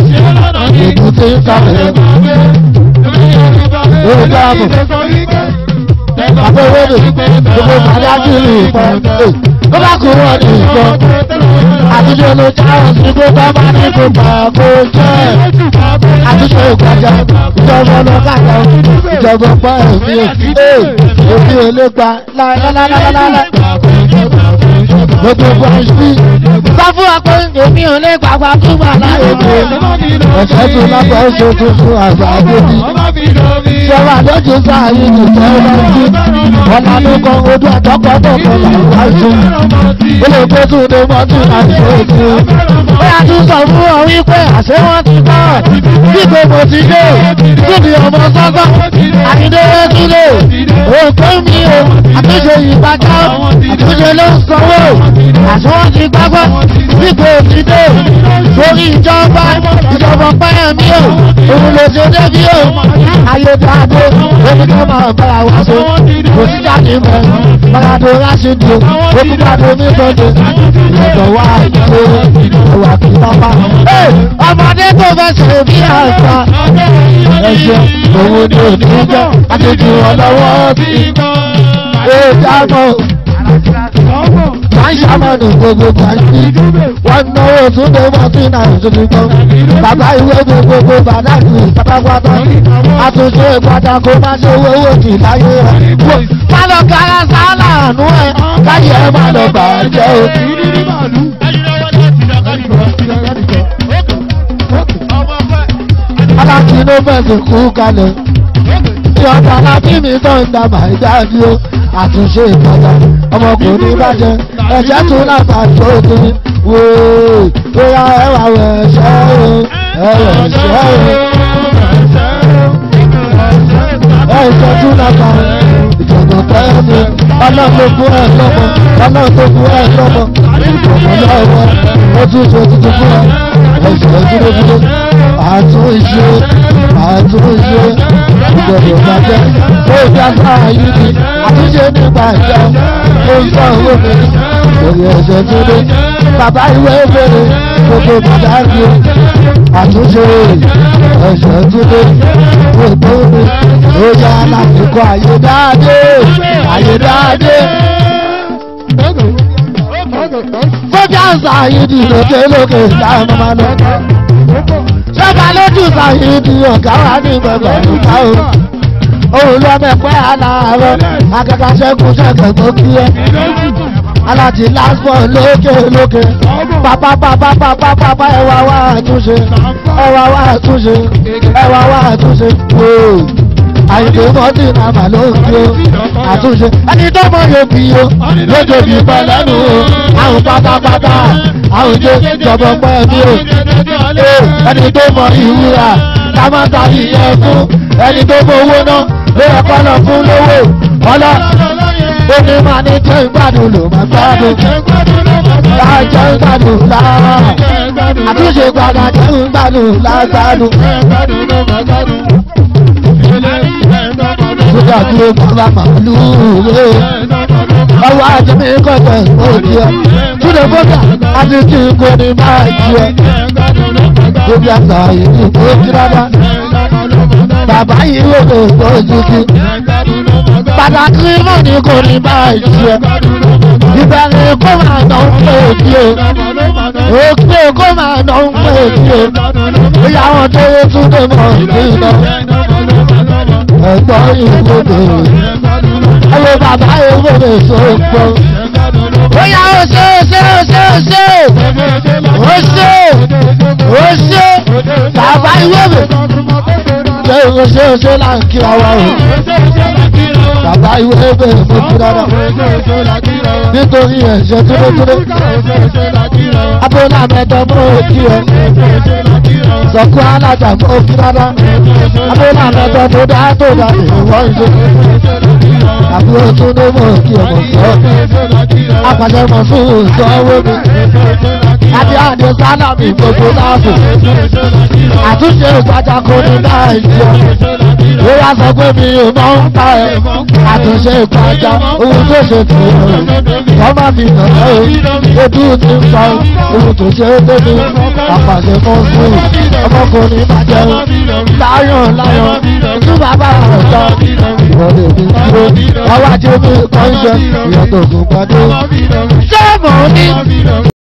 èbúté tàbí ó dáàbò bàbá owó mi gbogbo bàdá kí ni ìpọn ló bá kú wọn ní ìpọn àtúnṣe ló já òsì pé bá bá ní kó gbà kó jẹ́ àtúnṣe ìgbàjà ìjọba ọlọ́kàdá ìjọba ọpá ẹ̀mí ẹ̀ èmi ò lè gba láìláìláìláìláì gbogbo bọ́ọ̀sì sọ fún wa pé èmi ò lè gbàgbà fún wa láyé mi ẹ̀fẹ́ tó lápá ẹ̀ṣẹ̀ tó fún àgbà àgbẹ̀bí sọ́wọ́ àdójú sáàyè ní ìjẹ́ ìrántí ọ̀nà ló kan ojú àtọ́kọ́ tó kọ làwọn àìsí ó lè pé tún ní mọ́tò àti òkú ó yà tún sọ fún ọ wípé àṣẹ wọn ti kọ́ dípò mo ti dé síbi ọmọ sọ́gbọ́n àyíndéwé sílé òkú mi o àtúnṣe ìgbàjá àtúnṣe ló ń sanwó àṣẹ wọn ti gbàgbọ́ dípò ti dé sórí ìjọba ìjọba pẹ́ẹ́ mi o òun lè ṣe débi o ayédáadé omi tó máa bára wá so kò sí jáde mọ́ bàràdó rásìdì olùgbàdó mi sọ́dọ̀ ìyẹ̀dọ̀ wá ìdílé ìwà kí pápá. ọmọdé tó fẹ́ ṣe bí àgbà ẹ̀ṣẹ̀ òun ni òní jẹ́ àtẹ̀jù ọlọ́wọ́ sí ìdámọ̀ máa ń ṣàmọ̀nù gbogbo gbàgbé wọ́n náwó tún lè wọ́n sí náà tuntun kan bàbá ìwé mi gbogbo bàdáàkì pátápátá àtúnṣe ìpadà kó má ṣe owó owó kì láyé rẹ̀ má lọ kára sáálà àánú ẹ̀ káyé ẹ̀ má lọ bà á jẹ́ o. aláàkì ló fẹ̀sùn kú kalẹ̀ tí ọ̀tá lábí mi tó ń dà máa jáde o àtúnṣe ìpadà ọmọkùnrin bàjẹ́ ẹ̀jẹ̀ tún lápá tó tó wò ó bóyá ẹwà wẹ̀ ṣẹ́ o ẹ̀rẹ̀ ṣẹ́ o ẹ̀jẹ̀ tún lápá ìjọba pẹ́ẹ́ mi ọlọ́run tó fún ẹ̀ lọ́mọ ọlọ́run tó fún ẹ̀ lọ́mọ ìjọba lọ́wọ́ ó tún ṣe tuntun fún ẹ ẹ̀jẹ̀ dúró dúró àtúnṣe àtúnṣe ìgbọ̀dọ̀ bàjẹ́ ó dá sáà yìí ni àtúnṣe nípa ìjọ ó ń sọ owó mi lórí ẹsẹ̀ tó dé bàbá ìwé ìbéèrè gbogbo bàbá mi àtúnṣe ẹsẹ̀ tó dé gbogbo mi ó yá láti kọ àyè dáadé àyè dáadé. Fọ́jà Sàyídì lókè lókè láàmú máa lọ. Ṣọ́ba lójú Sàyídì ọ̀gá wa ní gbọ̀ngàn nípa o. Òun lọ mẹ́pẹ́ aláàárọ̀, akẹ́kọ̀ọ́ ṣẹ́gun ṣẹ́gun tó kí ẹ. Aláàtì lásbọ̀ lókè lókè. Pápá pápá pápá pápá ẹwà wá àtúnṣe. Ẹwà wá àtúnṣe. Ẹwà wá àtúnṣe. Wóò àyìnbó mọ́tì nàmà ló ń fi o àtúnṣe ẹni tó mọ yóò fi o lójó bí pẹlẹ́nu o àwọn pátápátá àwọn jẹ jọbọ pẹ́ mi o ẹni tó mọ ìwúra kámátà ìyẹn fún ẹni tó mọ owó náà ló yẹ kọ́ lọ fún lówó ọlọ́ ó ní máa ní jẹ́ ìgbádùn ló máa gbádùn láàjẹ́ ìgbádùn láà àtúnṣe gbàgbà jẹ́ ìgbádùn lágbádùn sójà dúró bàbá màálù rè ọwọ́ àjẹmí kọ̀tẹ̀ òdì ẹ̀ túnde bọ́dà àti tí kò ní máa jí ẹ̀ tóbi àgbà yìí kò kí rárá bàbá yìí wò lè gbójú kí pàtàkì mọ̀ ní kò ní máa jí ẹ̀ ìbẹ̀rẹ̀ kó máa nà ń pè kí o òkè kó máa nà ń pè kí o ìyàwó tó yẹ túnde mọ̀ ní lọ ẹ̀gbọ́n ìwòdò ẹ̀wọ̀ bàbá ìwòdò sọ̀pọ̀. ó yà ó ṣe ó ṣe ó ṣe ó ṣe ó ṣe ó ṣe bàbá ìwòdò ṣe ó ṣe ó ṣe là ń kí ọwọ́ o. bàbá ìwòdò mo kí dáadáa nítorí ẹ̀ṣẹ̀ túndétúndé abúlé àmẹ́tọ́ mọ́ òkì ẹ̀ sọ̀kú alájà mọ́ òkì dáadáa abúlé àmẹ́tọ́ tó dá tó dá ìwọ́ ìṣe àbúrò tó ní mọ̀ òkì ọmọ sọ apàṣẹ mọ̀ fún ìsọ owó mi àti àdé sálàmì gbogbo láàbò àtúnṣe ìgbàjà kò ní náà ìjọ ó wá sọ pé mi ò mọ̀ ń pa ẹ̀ àtúnṣe ìgbàjà ohun tó ṣe tì í wọ́n má fi hàn ẹ́ o ojú ti ń pa ohun tó ṣe é débi àpàṣẹ kan fún ọmọkùnrin má jẹun láyọ̀ láyọ̀ ojú bàbá rẹ̀ jọ ìwọlé mi dúró wá wá jẹ́ mi kọ́ ń jẹ ìyàtọ̀ ògùn padé. Ọmọ mi lọ mi. ṣé mo ní. Ọmọ mi lọ mi.